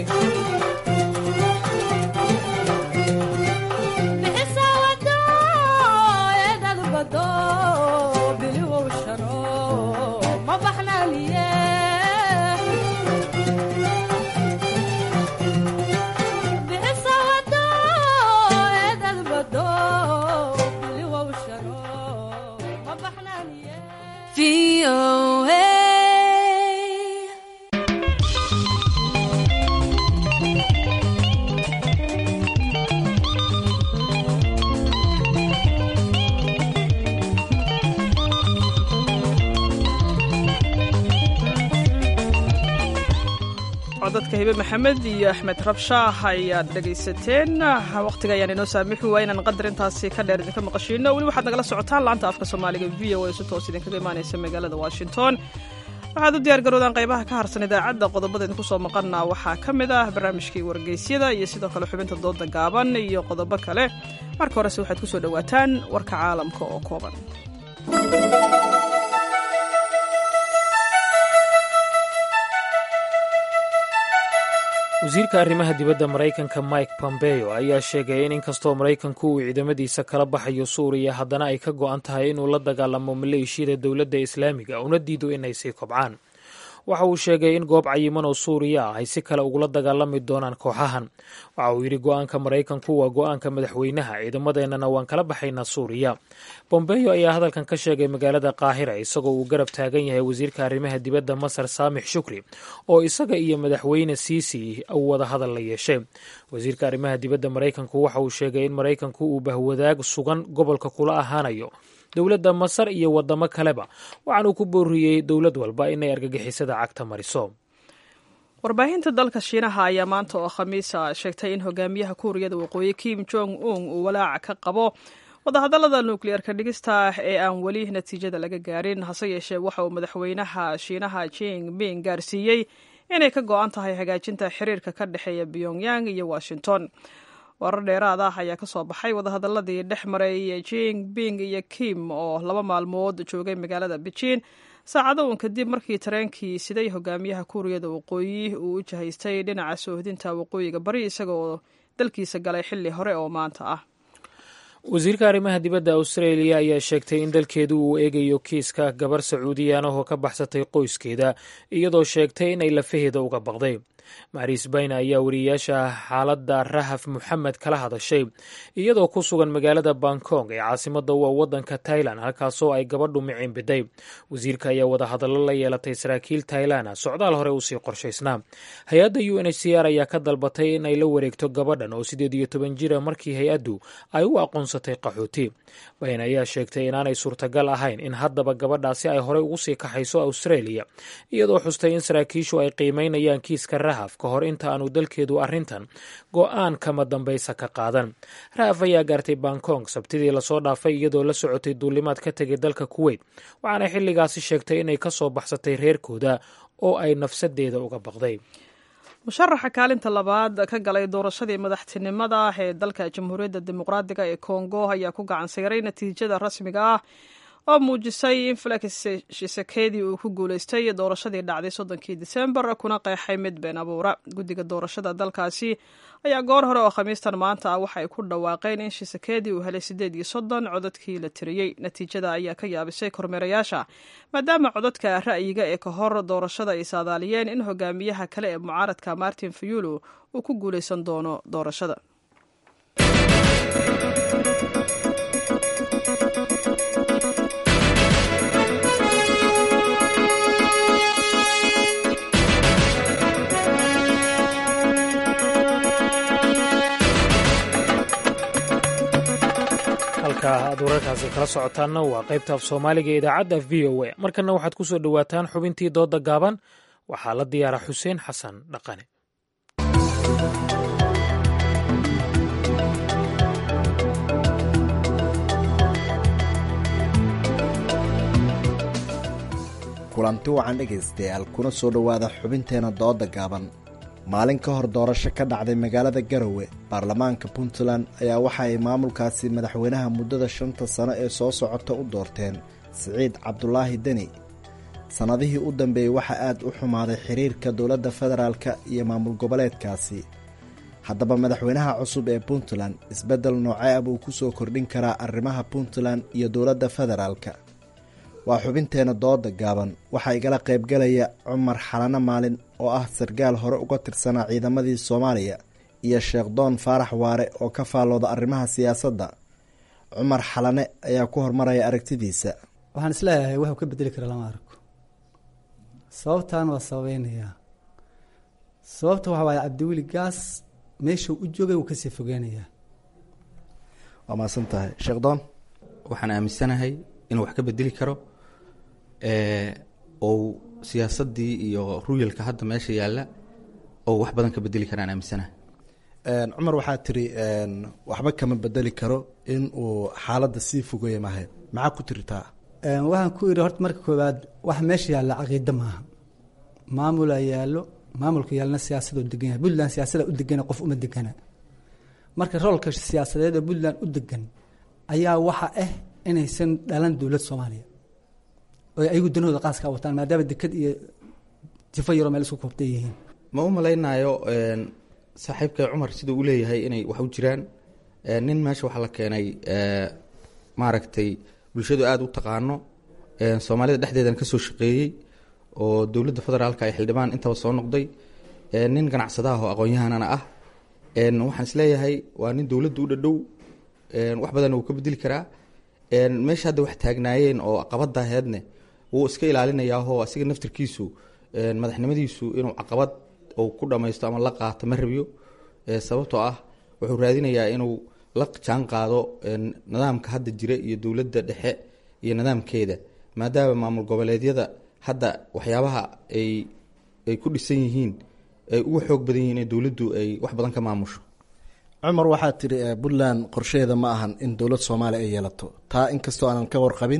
hibe maxamed iyo axmed rabshaah ayaad dhegaysateen wakhtiga ayaan inoo saamixi waa inaan qadar intaasi ka dheer idinka maqashiino weli waxaad nagala socotaan laanta afka soomaaliga v o a si toos idinkaga imaanaysa magaalada washington waxaad u diyaar garoodaan qaybaha ka harsan idaacadda qodobada idinku soo maqana waxaa ka mid ah barnaamijkii wargeysyada iyo sidoo kale xubinta dooda gaaban iyo qodobo kale marka horese waxaad ku soo dhowaataan warka caalamka oo kooban wasiirka arrimaha dibadda maraykanka mike pompeo ayaa sheegay in inkastoo maraykanku uu ciidamadiisa kala baxayo suuriya haddana ay ka go'an tahay inuu la dagaalamo maleeshiyada dowladda islaamiga una diido inay sii kobcaan waxa uu sheegay in goob cayiman oo suuriya ah ay si kale ugula dagaalami doonaan kooxahan waxa uu yidhi go'aanka maraykanku waa go'aanka madaxweynaha ciidamadeennana waan kala baxaynaa suuriya bombeyo ayaa hadalkan ka sheegay magaalada qaahira isagoo uu garab taagan yahay wasiirka arrimaha dibadda masar saamix shukri oo isaga iyo madaxweyne siisi uu wada hadal la yeeshay wasiirka arrimaha dibadda maraykanku waxa uu sheegay in maraykanku uu bahwadaag sugan gobolka kula ahaanayo dowladda masar iyo wadamo kaleba waxaanuu ku booriyey dowlad walba inay argagixisada cagta mariso warbaahinta dalka shiinaha ayaa maanta oo khamiisa sheegtay in hogaamiyaha kuuriyada waqooyi kim jong un uu walaac ka qabo wadahadallada nukliyeerka dhigista ee aan weli natiijada laga gaarin hase yeeshee waxa uu madaxweynaha shiinaha jing ming gaarsiiyey inay ka go-an tahay hagaajinta xiriirka ka dhexeeya pyongyang iyo washington warar dheeraad ah ayaa ka soo baxay wadahadaladii dhex maray jing bing iyo kim oo laba maalmood joogay magaalada beijing saacado uun kadib markii tareenkii siday hogaamiyaha kuuriyada waqooyi uu u jahaystay dhinaca soohdinta waqooyiga bari isagaoo dalkiisa galay xilli hore oo maanta ah wasiirka arrimaha dibadda australia ayaa sheegtay in dalkeedu uu eegayo kiiska gabar sacuudiyaanahoo ka baxsatay qoyskeeda iyadoo sheegtay inay lafaheeda uga baqday maris bayne ayaa wariyayaasha xaaladda rahaf moxamed kala hadashay iyadoo ku sugan magaalada bangkong ee caasimada u ah waddanka tailan halkaasoo ay gabadhu miciin biday wasiirka ayaa wadahadallo la yeelatay saraakiil tailan socdaal hore usii qorshaysnaa hay-adda u n h c r ayaa ka dalbatay in ay la wareegto gabadhan oo sideed iyo toban jira markii hay-addu ay u aqoonsatay qaxooti bayne ayaa sheegtay inaanay suurtagal ahayn in haddaba gabadhaasi ay horey ugu sii kaxayso australia iyadoo xustay in saraakiishu ay qiimeynayaan kiiska rahaf ka hor inta aanu dalkeedu arrintan go-aan kama dambaysa ka qaadan rahaf ayaa gaartay bangkong sabtidii lasoo dhaafay iyadoo la socotay duulimaad ka tegay dalka kuweyt waxaana xilligaasi sheegtay inay ka soo baxsatay reerkooda oo ay nafsadeeda uga baqday musharaxa kaalinta labaad ka galay doorashadii madaxtinimada ee dalka jamhuuriyadda dimuqraadiga ee kongo ayaa ku gacan sayray natiijada rasmiga ah oo muujisay in felix shisekedi uu ku guuleystay doorashadii dhacday soddonkii disembar kuna qeexay mid been abuura guddiga doorashada dalkaasi ayaa goor hore oo khamiistan maanta ah waxay ku dhawaaqeen in shisekedi uu helay siddeed iyo soddon codadkii la tiriyey natiijada ayaa ka yaabisay kormeerayaasha maadaama codadka ra'yiga ee ka hor doorashada ay saadaaliyeen in hogaamiyaha kale ee mucaaradka martin fayulo uu ku guuleysan doono doorashada halka aad wararkaasi kala socotaanna waa qaybta af soomaaliga ee idaacadda v o a markanna waxaad ku soo dhowaataan xubintii doodda gaaban waxaa la diyaara xuseen xasan dhaqane kulanti wacan dhegaystayaal kuna soo dhowaada xubinteena doodda gaaban maalin ka hor doorasho ka dhacday magaalada garowe baarlamaanka puntland ayaa waxa ay maamulkaasi madaxweynaha muddada shanta sano ee soo socota u doorteen siciid cabdulaahi deni sannadihii u dambeeyey waxaa aad u xumaaday xiriirka dowladda federaalka iyo maamul goboleedkaasi haddaba madaxweynaha cusub ee puntland isbeddel noocee ah buu ku soo kordhin karaa arrimaha puntland iyo dowladda federaalka waa xubinteena dooda gaaban waxaa igala qaybgalaya cumar xalano maalin oo ah sarkaal hore uga tirsanaa ciidamadii soomaaliya iyo sheekh doon faarax waare oo ka faallooda arrimaha siyaasadda cumar xalane ayaa ku hormaraya aragtidiisa waxaan isleeyahay wuxuu ka bedeli kara lama arko sababtan waa sababeynayaa sababta waxa waaye cabdiweli gaas meeshuu u joogay wuu kasii fogeynayaa waa mahadsan tahay sheekh doon waxaan aaminsanahay inuu wax ka bedeli karo ou siyaasaddii iyo ruyalka hadda meesha yaalla oo wax badan ka bedeli karaan aaminsanaha cumar waxaa tiri waxba kama bedeli karo in uu xaaladda sii fogeeya mahe maxaa ku tiritaa waxaan ku idhi horta marka koowaad wax meesha yaalla caqiida maaha maamulaa yaallo maamulka yaalna siyaasadoo degan yahay puntland siyaasada u degana qof uma degana marka roolka siyaasadeed oo puntland u degan ayaa waxa ah inaysan dhalan dowlad soomaaliya oo ayagu danahooda qaaskaa wataan maadaama deked iyo jifo yaroo meel isku koobtay yihiin ma u malaynayo saaxiibka cumar siduu u leeyahay inay wax u jiraan nin meesha waxaa la keenay maaragtay bulshadu aada u taqaano soomaalida dhexdeedan kasoo shaqeeyey oo dowladda federaalka ay xildhibaan intaba soo noqday nin ganacsadaah oo aqoon-yahanana ah waxaan isleeyahay waa nin dowladda u dhadhow wax badan wuu ka bedeli karaa meesha hadda wax taagnaayeen oo caqabadaheedne wuu iska ilaalinayaahoo asiga naftirkiisu madaxnimadiisu inuu caqabad uu ku dhamaysto ama la qaato ma rabiyo sababtoo ah wuxuu raadinayaa inuu la jaan qaado nidaamka hadda jira iyo dowladda dhexe iyo nidaamkeeda maadaama maamul goboleedyada hadda waxyaabaha ay ay ku dhisan yihiin ay uga xoog badan yihiin in dowladdu ay wax badan ka maamusho cumar waxaa tiri puntland qorsheeda ma ahan in dowlad soomaaliya ay yeelato taa inkastoo aanan ka warqabin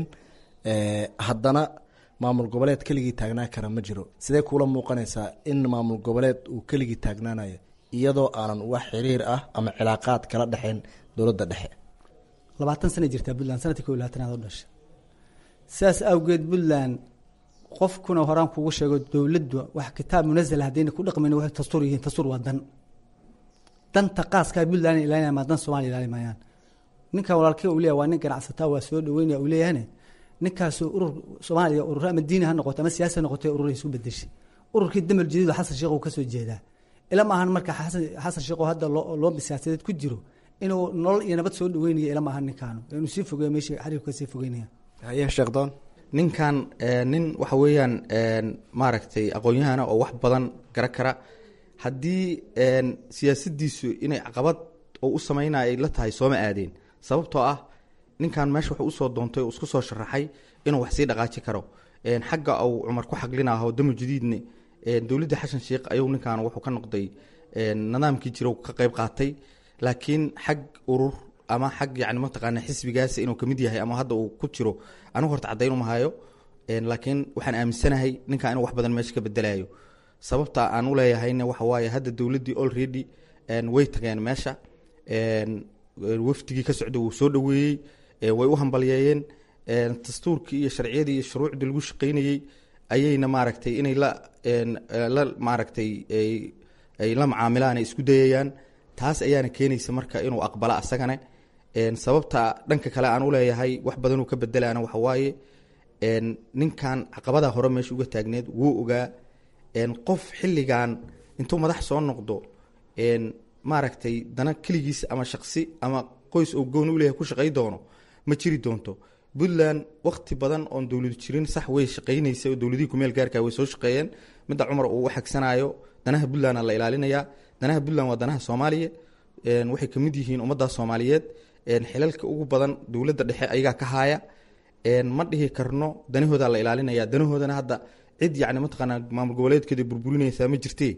haddana maamul goboleed keligii taagnaan kara ma jiro sidee kuula muuqanaysaa in maamul goboleed uu keligii taagnaanayo iyadoo aanan wax xiriir ah ama cilaaqaad kala dhexayn dowladda dhexe labaatan sana jirtaa puntland sanadkii ko iyo labaatanaad u dhashay sidaas awgeed puntland qofkuna horaan kugu sheego dowladdu wax kitaab munazal haddayna ku dhaqmayn waxay dastuur yihiin dastuur waa dan danta qaaskaa puntland ilaalinaya maa dan soomaliya ilaali maayaan ninkan walaalkii uu leeyahay waa nin ganacsataa waa soo dhaweynaya uu leeyahane ninkaas urur soomaaliya urur ama diini ha noqoto ama siyaasi ha noqoto urur isu bedeshay ururkii damal jadiid xasan sheekh uu kasoo jeedaa ila maahan marka xasan sheekh oo hadda loo siyaasadeed ku jiro inuu nolol iyo nabad soo dhaweynaya ila maahan ninkaanu inuu sii fogeeyo meeshii xariirku kasii fogeynaya haye sheekdoon ninkan nin waxa weeyaan maaragtay aqoon-yahana oo wax badan gara kara haddii siyaasadiisu inay caqabad oo u sameynaya ay la tahay sooma aadeen sababtoo ah ninkan meesha wuxuu usoo doontay oo isku soo sharaxay inuu wax sii dhaqaaji karo xagga uu cumar ku xaglinaho damo jadiidne dowladda xashan sheekh ayuu ninkan wuxuu ka noqday nidaamkii jira ka qeyb qaatay laakiin xag urur ama xag yani mataqaana xisbigaas inuu kamid yahay ama hadda uu ku jiro anigu horta caddayn umahayo laakiin waxaan aaminsanahay ninkan inuu wax badan meesha ka bedelayo sababta aan uleeyahayna waxa waaye hadda dowladdii already way tageen meesha wafdigii ka socda wuu soo dhaweeyey way u hambalyeeyeen dastuurkii iyo sharciyadii iyo shuruucdii lagu shaqeynayey ayayna maaragtay inay la la maaragtay ay la macaamilaan ay isku dayayaan taas ayaana keenaysa marka inuu aqbalo asagane sababta dhanka kale aan uleeyahay wax badanuu ka bedelaana waxa waaye ninkan caqabada hore meesha uga taagneed wuu ogaa qof xilligan intuu madax soo noqdo maaragtay dana keligiis ama shaqsi ama qoys oo gooni u leeyahay ku shaqay doono ma jiri doonto puntland wakti badan oon dowladu jirin sax way shaqaynaysa oo dowladihii kumeel gaarka way soo shaqeeyeen midda cumar uu xagsanayo danaha puntland la ilaalinayaa danaha puntland waa danaha soomaaliya waxay kamid yihiin ummadda soomaaliyeed xilalka ugu badan dowladda dhexe ayagaa ka haaya ma dhihi karno danahooda la ilaalinaya danahoodana hadda cid yani mataqaanaa maamul goboleedkeeda burburinaysaa ma jirte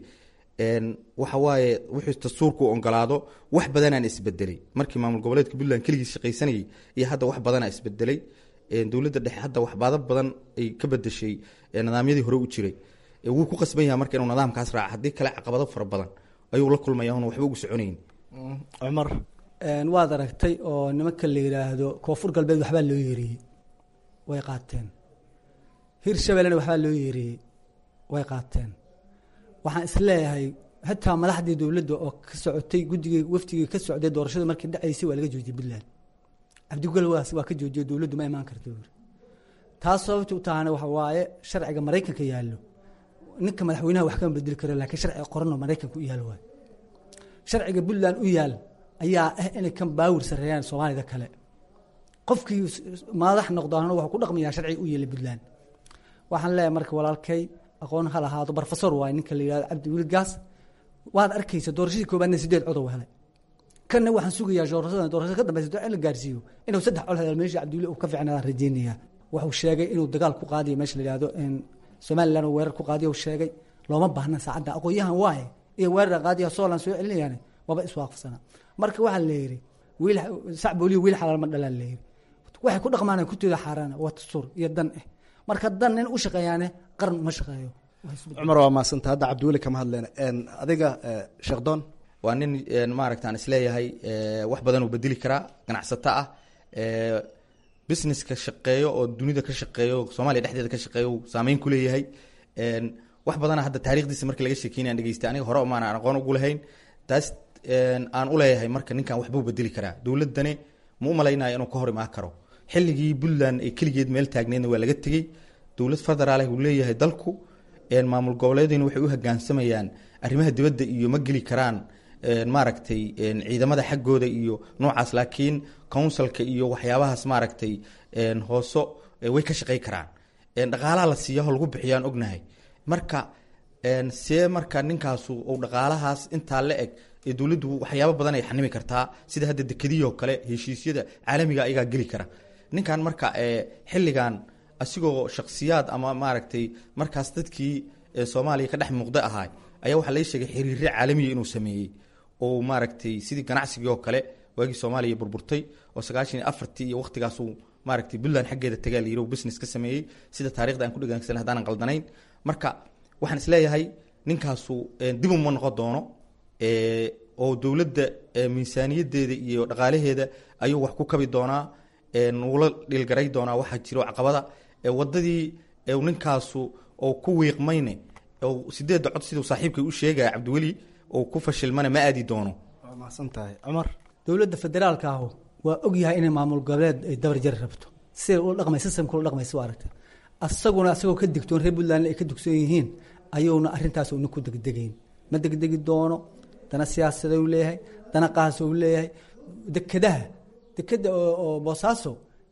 waxa waaye wuxuu dastuurku ogolaado wax badanaan isbedelay markii maamul goboleedka puntland keligii shaqaysanayay iyo hadda wax badanaa isbedelay dowladda dhexe hadda waxbaado badan ay ka bedeshay nidaamyadii hore u jiray wuu ku qasban yaha marka inuu nidaamkaas raaca haddii kale caqabado fara badan ayuu la kulmaya un waxba ugu soconayn cumar waad aragtay oo nimanka la yidhaahdo koonfur galbeed waxbaa loo yeeriyey way qaateen hirshabelena waxbaa loo yeeriyey way qaateen waxaan isleeyahay hataa madaxdii dowladda oo ka socotay guddigii wafdigii ka socday doorashada markii dhacaysay waa laga joojiyey puntland cabdigol waas waa ka joojiyey dowladdu ma imaan karta buuri taas sababta u tahana waxa waaye sharciga maraykanka yaallo ninka madaxweynaha wax kama bedeli karo laakiin sharciga qoranoo maraykanka u yaal waay sharciga puntland u yaal ayaa ah inay kan baawir sareeyaan soomaalida kale qofkii madax noqdaana wuxuu ku dhaqmayaa sharciga u yeelay puntland waxaan leeyahay marka walaalkay aqoon ha lahaado barofesor waay ninka la yihahdo cabdi wiil gaas waad arkaysa doorashadii koobaadna sideed cod u helay kanna waxaan sugayaa doorashada doorashada ka dambeysa in la gaarsiiyo inuu saddex cod helo meesha cabdiwili uu ka fiicnaadaan rajeynayaa wuxuu sheegay inuu dagaal ku qaadiyo meesha la yihahdo somaliland uu weerar ku qaadiyo sheegay looma baahna saacadda aqoon-yahan waaye iyo weerar qaadiya soolan soo celinayaan waba iswaafaqsana marka waxaa la yidhi wiil sac booliyo wiil xalaal ma dhalaan la yidhi waxay ku dhaqmaan kutooda xaaraan waa dastuur iyo dan eh marka dan nin u shaqeeyaane qaran uma shaqeeyo cumar waa maasanta hadda cabdiweli kama hadleyna adiga sheekdoon waa nin maaragta aan isleeyahay wax badan uu bedeli karaa ganacsato ah businesska shaqeeyo oo dunida ka shaqeeyo soomaaliya dhexdeeda ka shaqeeyo saameyn ku leeyahay wax badana hadda taarikhdiisa markii laga sheekeynaya aan dhegeystay aniga hore maan aqoon ugu lahayn taas aan u leeyahay marka ninkan waxbuu bedeli karaa dowladani ma u malaynaya inuu ka hor imaan karo xilligii puntland ay keligeed meel taagneedna waa laga tegey dowlad federaal uu leeyahay dalku maamul goboleediina waxay u hogaansamayaan arrimaha dibadda iyo ma geli karaan maaragtay ciidamada xaggooda iyo noocaas laakiin counsilka iyo waxyaabahaas maaragtay hooso way ka shaqey karaan dhaqaalaha la siiyaho lagu bixiyaan ognahay marka see marka ninkaasu uu dhaqaalahaas intaa la eg ee dowladdu waxyaabo badan ay xanimi kartaa sida hadda dekadiyoo kale heshiisyada caalamiga ayagaa geli kara ninkan marka xilligan asigoo shaksiyaad ama maaragtay markaas dadkii soomaaliya ka dhex muuqda ahaa ayaa waxaa laga sheegay xiriirre caalamiya inuu sameeyey oo maaragtay sidii ganacsigii oo kale waagii soomaaliya burburtay oo sagaashan iyo afartii iyo waqtigaasuu maaragtay puntland xaggeeda tagaa la yiri uu business ka sameeyey sida taarikhda aan ku dhegeysan haddaanan qaldanayn marka waxaan isleeyahay ninkaasu dib uma noqon doono oo dowladda miisaaniyadeeda iyo dhaqaalaheeda ayuu wax ku kabi doonaa nuula dhilgaray doonaa waxaa jiro caqabada wadadii ninkaasu oo ku wiiqmayne sideedda cod siduu saaxiibkay u sheegaya cabdiweli oo ku fashilmana ma aadi doono waa mahadsan tahay cumar dowladda federaalka ahu waa ogyahay inay maamul goboleed ay dabar jari rabto siday ula dhaqmay systemka ula dhaqmaysa waa aragta asaguna asagoo ka digtoon reer puntland ay ka dugsoon yihiin ayuuna arrintaas una ku degdegayn ma degdegi doono dana siyaasada u leeyahay dana qaas u leeyahay dekedaha dekeda oo boosaaso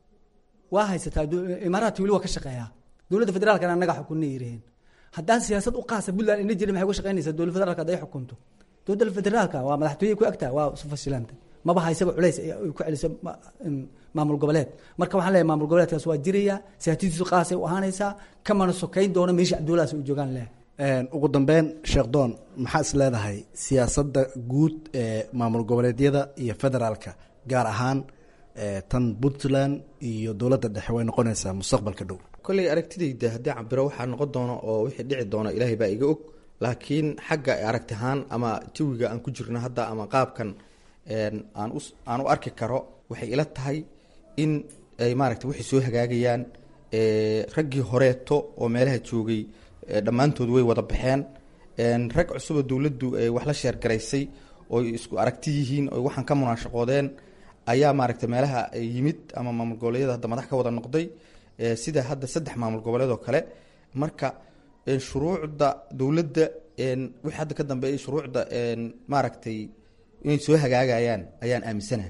waa haysataa imaaraadka weli waa ka shaqeeyaa dowladda federaalkana annaga xukunna yiraheen haddaan siyaasad u qaasa puntland ina jirin maxay uga shaqeynaysaa dowladda federaalka hadday xukunto dowladda federaalka waa madaxtooye ku agtaa waa isu fashilantay maba haysaba culays ay ku celisa maamul goboleed marka waxaan leeyahay maamul goboleedkaas waa jiraya siyaasadiisu qaasay u ahaanaysaa kamana sokeyn doono meesha cabdullahaas u joogaan leh ugu dambeyn sheekh doon maxaa is leedahay siyaasadda guud ee maamul goboleedyada iyo federaalka gaar ahaan tan puntland iyo dowladda dhexe way noqonaysaa mustaqbalka dhow kolley aragtidayda haddii cabiro waxaa noqon doono oo wixii dhici doono ilaahay baa iga og laakiin xagga aragti ahaan ama jawiga aan ku jirno hadda ama qaabkan aan u aan u arki karo waxay ila tahay in ay maaragtay waxay soo hagaagayaan raggii horeeto oo meelaha joogay dhammaantood way wada baxeen rag cusuboo dowladdu wax la sheergaraysay oo isku aragti yihiin oo waxaan ka munaashaqoodeen ayaa maaragtay meelaha yimid ama maamul goboleedyada hadda madax ka wada noqday sida hadda saddex maamul goboleed oo kale marka shuruucda dowladda wixii hadda ka dambeeyay shuruucda maaragtay inay soo hagaagayaan ayaan aaminsanahay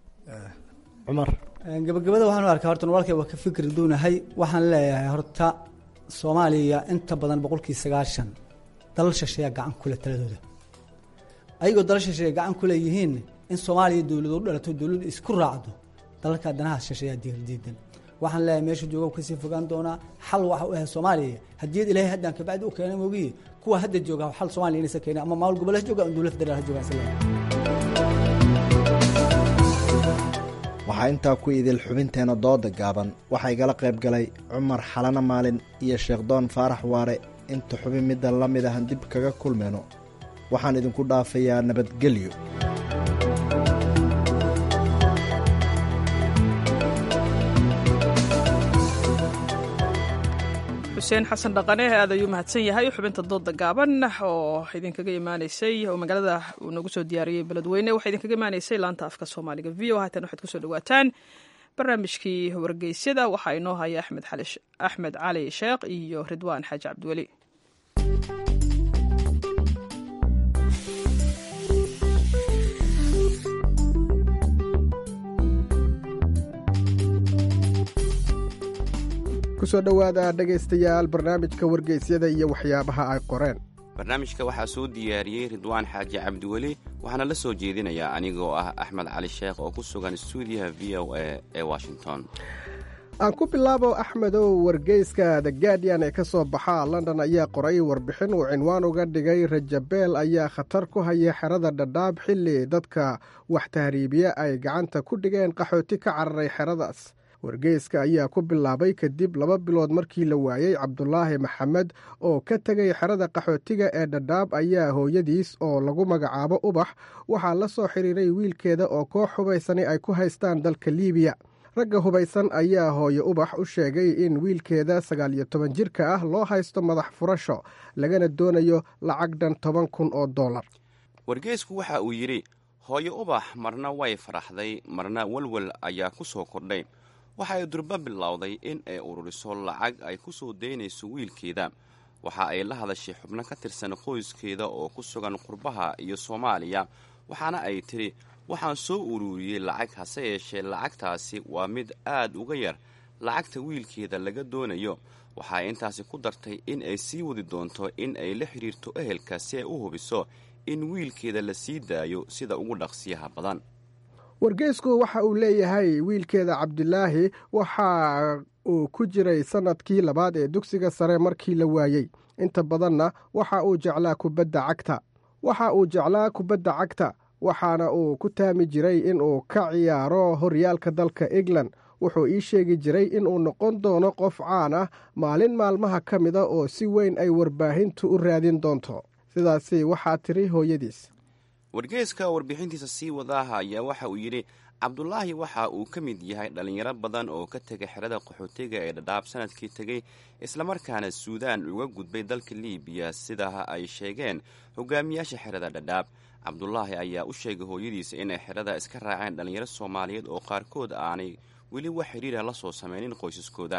cumar gabagabada waxaan u arkaa horta walaalkay waa ka fikri duunahay waxaan leeyahay horta soomaaliya inta badan boqolkii sagaashan dalal shisheeya gacan kule taladooda ayagoo dalal shisheeya gacan kule yihiin in soomaaliya dowlad u dhalato dowladdu isku raacdo dalalka danaha shisheeya diidan waxaan leeyahay meesha jooga kasii fogaan doonaa xal waxa u ahay soomaaliya hadiyad ilaahay haddaan kabacdi u keenay mogiye kuwa hadda jooga xal soomaaliya inaysa keenay ama maamul goboleed jooga ama dowlad federaal ha jooga isla waxaa intaa ku idil xubinteena dooda gaaban waxaa igala qayb galay cumar xalana maalin iyo sheekhdoon faarax waare inta xubin midda la mid ahan dib kaga kulmayno waxaan idinku dhaafayaa nabadgelyo xuseen xasan dhaqane aad ayuu mahadsan yahay xubinta dooda gaaban oo idinkaga imaaneysay oo magaalada uu nagu soo diyaariyey beledweyne waxaa idinkaga imaaneysay laanta afka soomaaliga v o haatan waxaad kusoo dhawaataan barnaamijkii wargeysyada waxaa inoo haya axmed cali sheekh iyo ridwaan xaaji cabdiweli kusoo dhowaada dhegaystayaal barnaamijka wargeysyada iyo waxyaabaha ay qoreen barnaamijka waxaa soo diyaariyey ridwaan xaaji cabdiweli waxaana la soo jeedinayaa anigoo ah axmed cali sheekh oo ku sugan stuudiyaha v o a ee washington aan ku bilaabo axmedow wargeyska the guardian ee ka soo baxa london ayaa qoray warbixin uu cinwaan uga dhigay rajabeel ayaa khatar ku haya xerada dhadhaab xilli dadka wax tahriibiya ay gacanta ku dhigeen qaxooti ka cararay xeradaas wargeyska ayaa ku bilaabay kadib laba bilood markii la waayey cabdulaahi maxamed oo ka tegay xerada qaxootiga ee dhadhaab ayaa hooyadiis oo lagu magacaabo ubax waxaa la soo xiriiray wiilkeeda oo koox hubaysani ay ku haystaan dalka liibiya ragga hubaysan ayaa hooye ubax u sheegay in wiilkeeda sagaal iyo toban jirka ah loo haysto madax furasho lagana doonayo lacag dhan toban kun oo dollar wargeysku waxa uu yidhi hooye ubax marna way faraxday marna walwal ayaa ku soo kordhay waxa ay durba bilowday in ay ururiso lacag ay ku soo daynayso wiilkeeda waxa ay la hadashay xubno ka tirsan qoyskeeda oo ku sugan qurbaha iyo soomaaliya waxaana ay tidhi waxaan soo ururiyey lacag hase yeeshee lacagtaasi waa mid aad uga yar lacagta wiilkeeda laga doonayo waxa ay intaasi ku dartay in ay sii wadi doonto in ay la xidhiirto ehelka si ay u hubiso in wiilkeeda la sii daayo sida ugu dhaqsiyaha badan wargeysku waxa uu leeyahay wiilkeeda cabdilaahi waxa uu ku jiray sannadkii labaad ee dugsiga sare markii la waayey inta badanna waxa uu jeclaa kubadda cagta waxa uu jeclaa kubadda cagta waxaana uu ku taami jiray inuu ka ciyaaro horyaalka dalka england wuxuu ii sheegi jiray inuu noqon doono qof caan ah maalin maalmaha ka mida oo si weyn ay warbaahintu u raadin doonto sidaasi waxaa tiri hooyadiis wargeeska warbixintiisa sii wadaaha ayaa waxa uu yidhi cabdulaahi waxa uu ka mid yahay dhallinyaro badan oo ka tegay xerada qaxootiga ee dhadhaab sanadkii tegey islamarkaana suudaan uga gudbay dalka liibiya sida ay sheegeen hogaamiyaasha xerada dhadhaab cabdulaahi ayaa u sheegay hooyadiisa inay xerada iska raaceen dhallinyaro soomaaliyeed oo qaarkood aanay weli wax xidhiira la soo sameynin qoysaskooda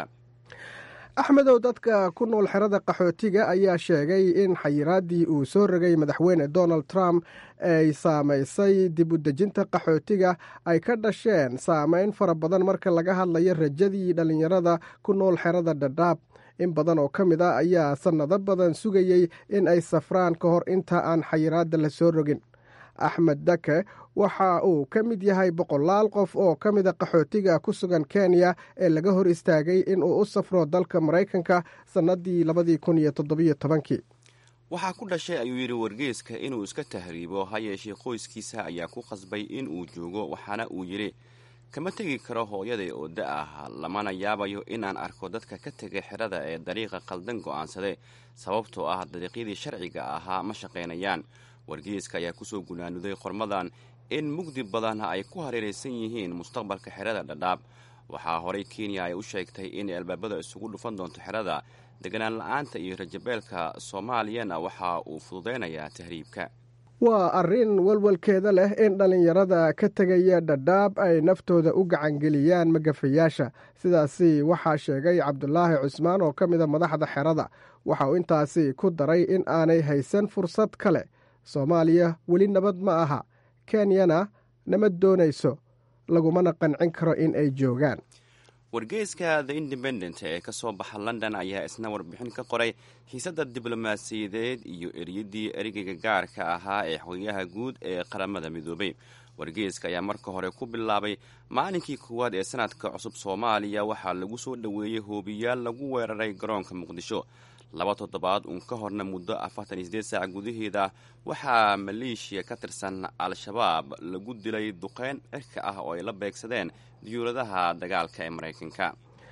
axmedow dadka ku nool xerada qaxootiga ayaa sheegay in xayiraaddii uu soo rogay madaxweyne donald trump ay saamaysay dib u dejinta qaxootiga ay ka dhasheen saameyn fara badan marka laga hadlayo rajadii dhallinyarada ku nool xerada dhadhaab in badan oo ka mid ah ayaa sannado badan sugayey in ay safraan ka hor inta aan xayiraadda la soo rogin axmed dake waxa uu ka mid yahay boqolaal qof oo ka mida qaxootiga ku sugan kenya ee laga hor istaagay inuu u safro dalka maraykanka sannadii labadii kun iyo toddobiyo tobankii waxaa ku dhashay ayuu yidhi wargeeska inuu iska tahriibo ha yeeshee qoyskiisa ayaa ku qasbay in uu joogo waxaana uu yidhi kama tegi karo hooyaday oo da ah lamana yaabayo inaan arko dadka ka tegay xerada ee dariiqa qaldan go'aansaday sababtoo ah dariiqyadii sharciga ahaa ma shaqaynayaan wargeeska ayaa kusoo gunaanuday qormadan in mugdi badan ay ku hareeraysan yihiin mustaqbalka xerada dhadhaab waxaa horey kenya ay u sheegtay inay albaabada isugu dhufan doonto xerada deganaan la-aanta iyo rajabeelka soomaaliyana waxa uu fududaynayaa tahriibka waa arrin walwalkeeda leh in dhallinyarada ka tegaya dhadhaab ay naftooda u gacangeliyaan magafayaasha sidaasi waxaa sheegay cabdulaahi cusmaan oo ka mida madaxda xerada waxa uu intaasi ku daray in aanay haysan fursad kale soomaaliya weli nabad ma aha kenyana nama doonayso lagumana qancin karo in ay joogaan wargeeska the independent ee ka soo baxa london ayaa isna warbixin ka qoray xiisadda diblomaasiyadeed iyo eriyadii ereyga gaarka ahaa ee xogayaha guud ee qaramada midoobay wargeeska ayaa marka hore ku bilaabay maalinkii koowaad ee sanadka cusub soomaaliya waxaa lagu soo dhoweeyey hoobiyaal lagu weeraray garoonka muqdisho laba toddobaad uun ka horna muddo afartan iyo sideed saac gudaheeda waxaa maleeshiya ka tirsan al-shabaab lagu dilay duqeyn cirka ah oo ay la beegsadeen diyuuradaha dagaalka ee maraykanka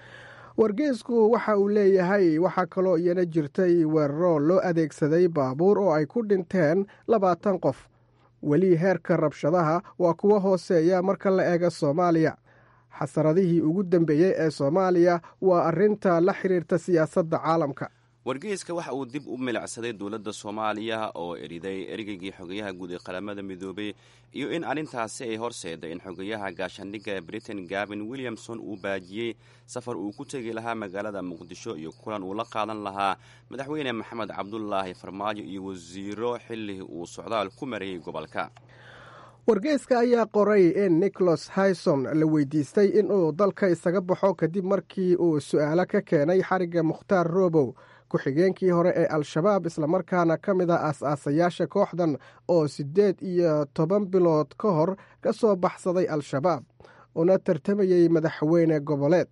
wargeesku waxa uu leeyahay waxaa kaloo iyana jirtay weeraro loo adeegsaday baabuur oo ay ku dhinteen labaatan qof weli heerka rabshadaha waa kuwa hooseeya marka la eego soomaaliya xasaradihii ugu dambeeyey ee soomaaliya waa arrinta la xiriirta siyaasadda caalamka wargeyska waxa uu dib u milicsaday dowladda soomaaliya oo eriday ereygii xogayaha guud ee qaramada midoobay iyo in arrintaasi ay horseeday in xogayaha gaashaandhigga ee britain gavin williamson uu baajiyey safar uu ku tegi lahaa magaalada muqdisho iyo kulan uu la qaadan lahaa madaxweyne maxamed cabdulaahi farmaajo iyo wasiiro xilli uu socdaal ku marayay gobolka wargeyska ayaa qoray in nicholas hyson la weydiistay inuu dalka isaga baxo kadib markii uu su-aalo ka keenay xarigga mukhtaar robow ku-xigeenkii hore ee al-shabaab islamarkaana ka mid a aas-aasayaasha kooxdan oo siddeed iyo toban bilood ka hor ka soo baxsaday al-shabaab una tartamayey madaxweyne goboleed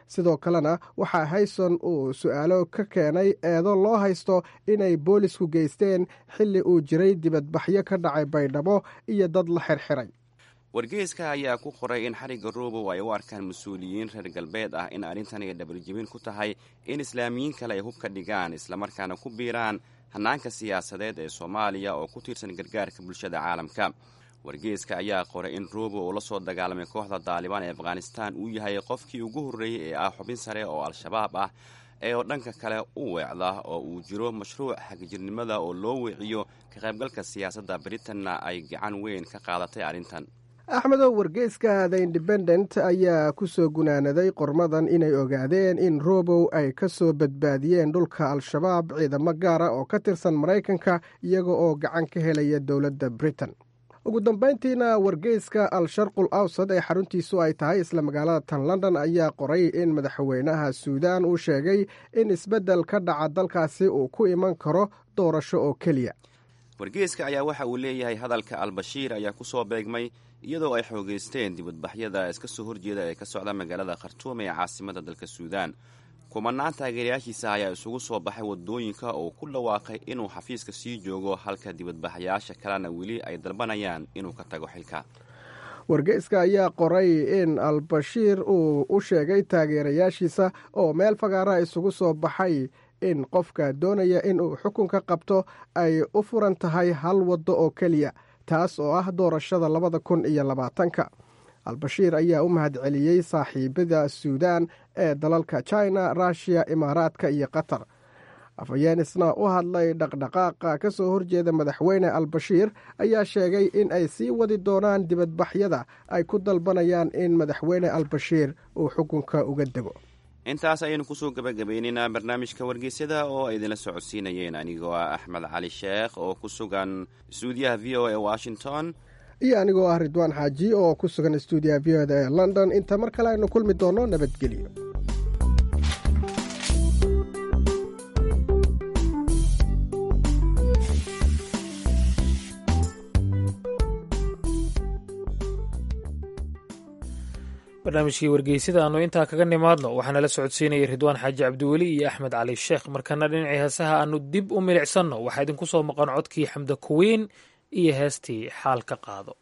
sidoo kalena waxaa hayson uu su-aalo ka keenay eedo loo haysto inay boolisku geysteen xilli uu jiray dibadbaxyo ka dhacay baydhabo iyo dad la xirxiray wargeyska ayaa ku qoray in xarigga roobow ay u arkaan mas-uuliyiin reer galbeed ah in arrintan ay dhabarjebin ku tahay in islaamiyiin kale ay hubka dhigaan islamarkaana ku biiraan hannaanka siyaasadeed ee soomaaliya oo ku tiirsan gargaarka bulshada caalamka wargeyska ayaa qoray in roobo uu la soo dagaalamay kooxda daalibaan ee afghanistan uu yahay qofkii ugu horreeyey ee ah xubin sare oo al-shabaab ah ee oo dhanka kale u weecda oo uu jiro mashruuc xagjirnimada oo loo weeciyo ka qaybgalka siyaasadda britanna ay gacan weyn ka qaadatay arrintan axmedow wargeyska the independent ayaa ku soo gunaanaday qormadan inay ogaadeen in robow ay ka soo badbaadiyeen dhulka al-shabaab ciidamo gaara oo ka tirsan maraykanka iyaga oo gacan ka helaya dowladda britain ugu dambayntiina wargeyska al-sharqul awsad ee xaruntiisu ay tahay isla magaalada tan london ayaa qoray in madaxweynaha suudaan uu sheegay in isbeddel ka dhaca dalkaasi uu ku iman karo doorasho oo keliya wargeyska ayaa waxa uu leeyahay hadalka al-bashiir ayaa ku soo beegmay iyadoo ay xoogeysteen dibadbaxyada iska soo horjeeda ee ka socda magaalada khartuum ee caasimada dalka suudaan kumanaan taageerayaashiisa ayaa isugu soo baxay wadooyinka oo ku dhawaaqay inuu xafiiska sii joogo halka dibadbaxayaasha kalena weli ay dalbanayaan inuu ka tago xilka wargeyska ayaa qoray in al-bashiir uu u sheegay taageerayaashiisa oo meel fagaara isugu soo baxay in qofka doonaya inuu xukunka qabto ay u furan tahay hal waddo oo keliya taas oo ah doorashada labada kun iyo labaatanka al-bashiir ayaa u mahadceliyey saaxiibada suudaan ee dalalka china ruushiya imaaraadka iyo qatar afhayeenisna u hadlay dhaqdhaqaaqa ka soo horjeeda madaxweyne al-bashiir ayaa sheegay in ay sii wadi doonaan dibadbaxyada ay ku dalbanayaan in madaxweyne al-bashiir uu xukunka uga dego intaas ayaynu kusoo gabagabaynaynaa barnaamijka wargeysyada oo ay idinla socodsiinayeen anigoo ah axmed cali sheekh oo ku sugan stuudiyaha v o e washington iyo anigoo ah ridwaan xaaji oo ku sugan stuudiyaha v o da ee london inta mar kale aynu kulmi doonno nabadgelyo barnaamijkii wargeysada aanu intaa kaga nimaadno waxaana la socodsiinayay ridwaan xaaji cabdiweli iyo axmed cali sheekh markana dhinacii heesaha aanu dib u milicsanno waxaa idinku soo maqan codkii xamda kuwiin iyo heestii xaal ka qaado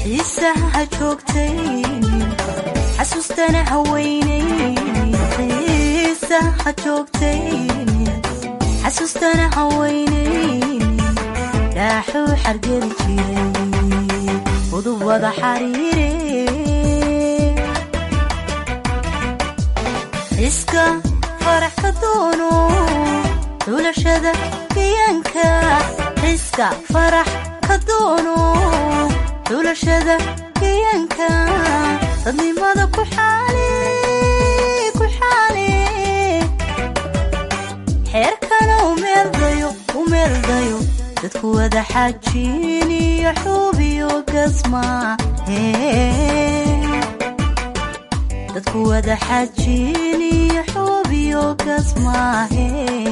xiisaha joogtaynin xasuustana haweynaynin xiisaha joogtaynin xasuustana haweynaynin dhaaxuu xargeli jiray udub wada xariire xiska farax ka doono xulashada gayaanka xiska farax ka doono xulashada gayaanka dadnimada ku xaali ku xaali xeerkana umeeldayo umeeldayo dadku wada xajiin iyo xuubiyo gasma dadku wada xajiin iyo xuubiyo gasmaahe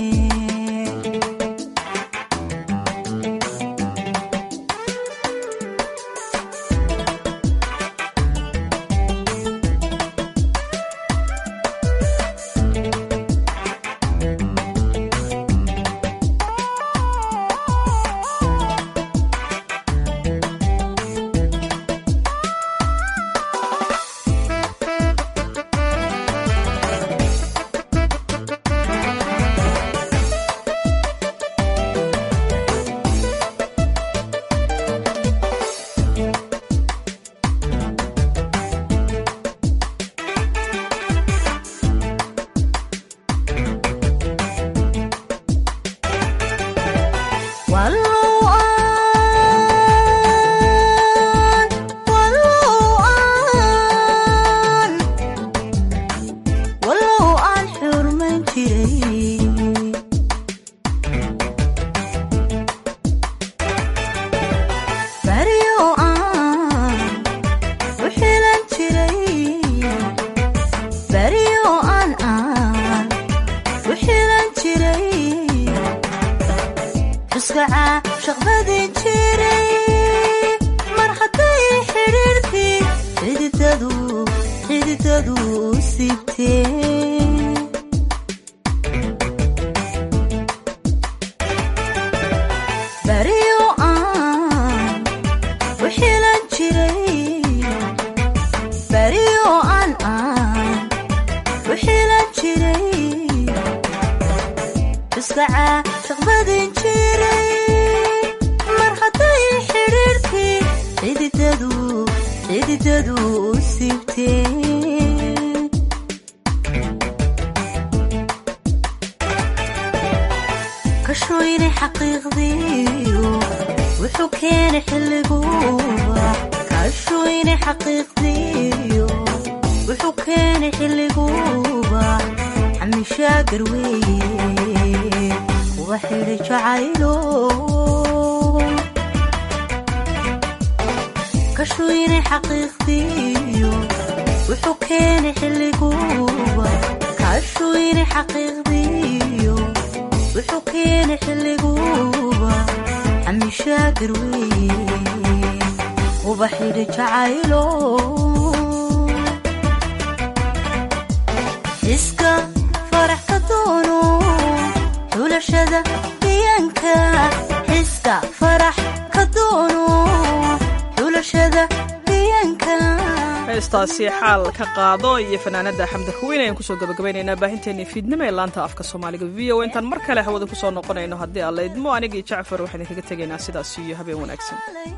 heestaasi xaal ka qaado iyo fanaanada xamda kuweyn ayaan kusoo gabagabaynaynaa baahinteennii fiidnimo ee laanta afka soomaaliga v o intaan mar kale hawada kusoo noqonayno haddii alla idmo anigii jacfar waxaan idinkaga tegaynaa sidaas iyo habeen wanaagsan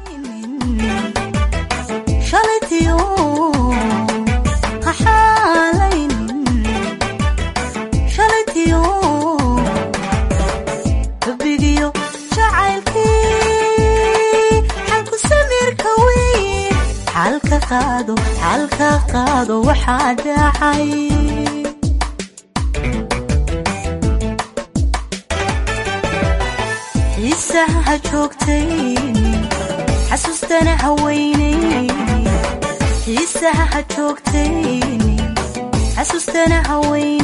xalka qaado waxaa dhacay xiisaha joogtaynin xasuustana haweynaynin xiisaha joogtaynin xasuustana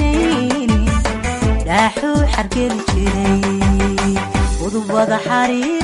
haweynaynin dhaaxuu xargeli jiray udub wada xariir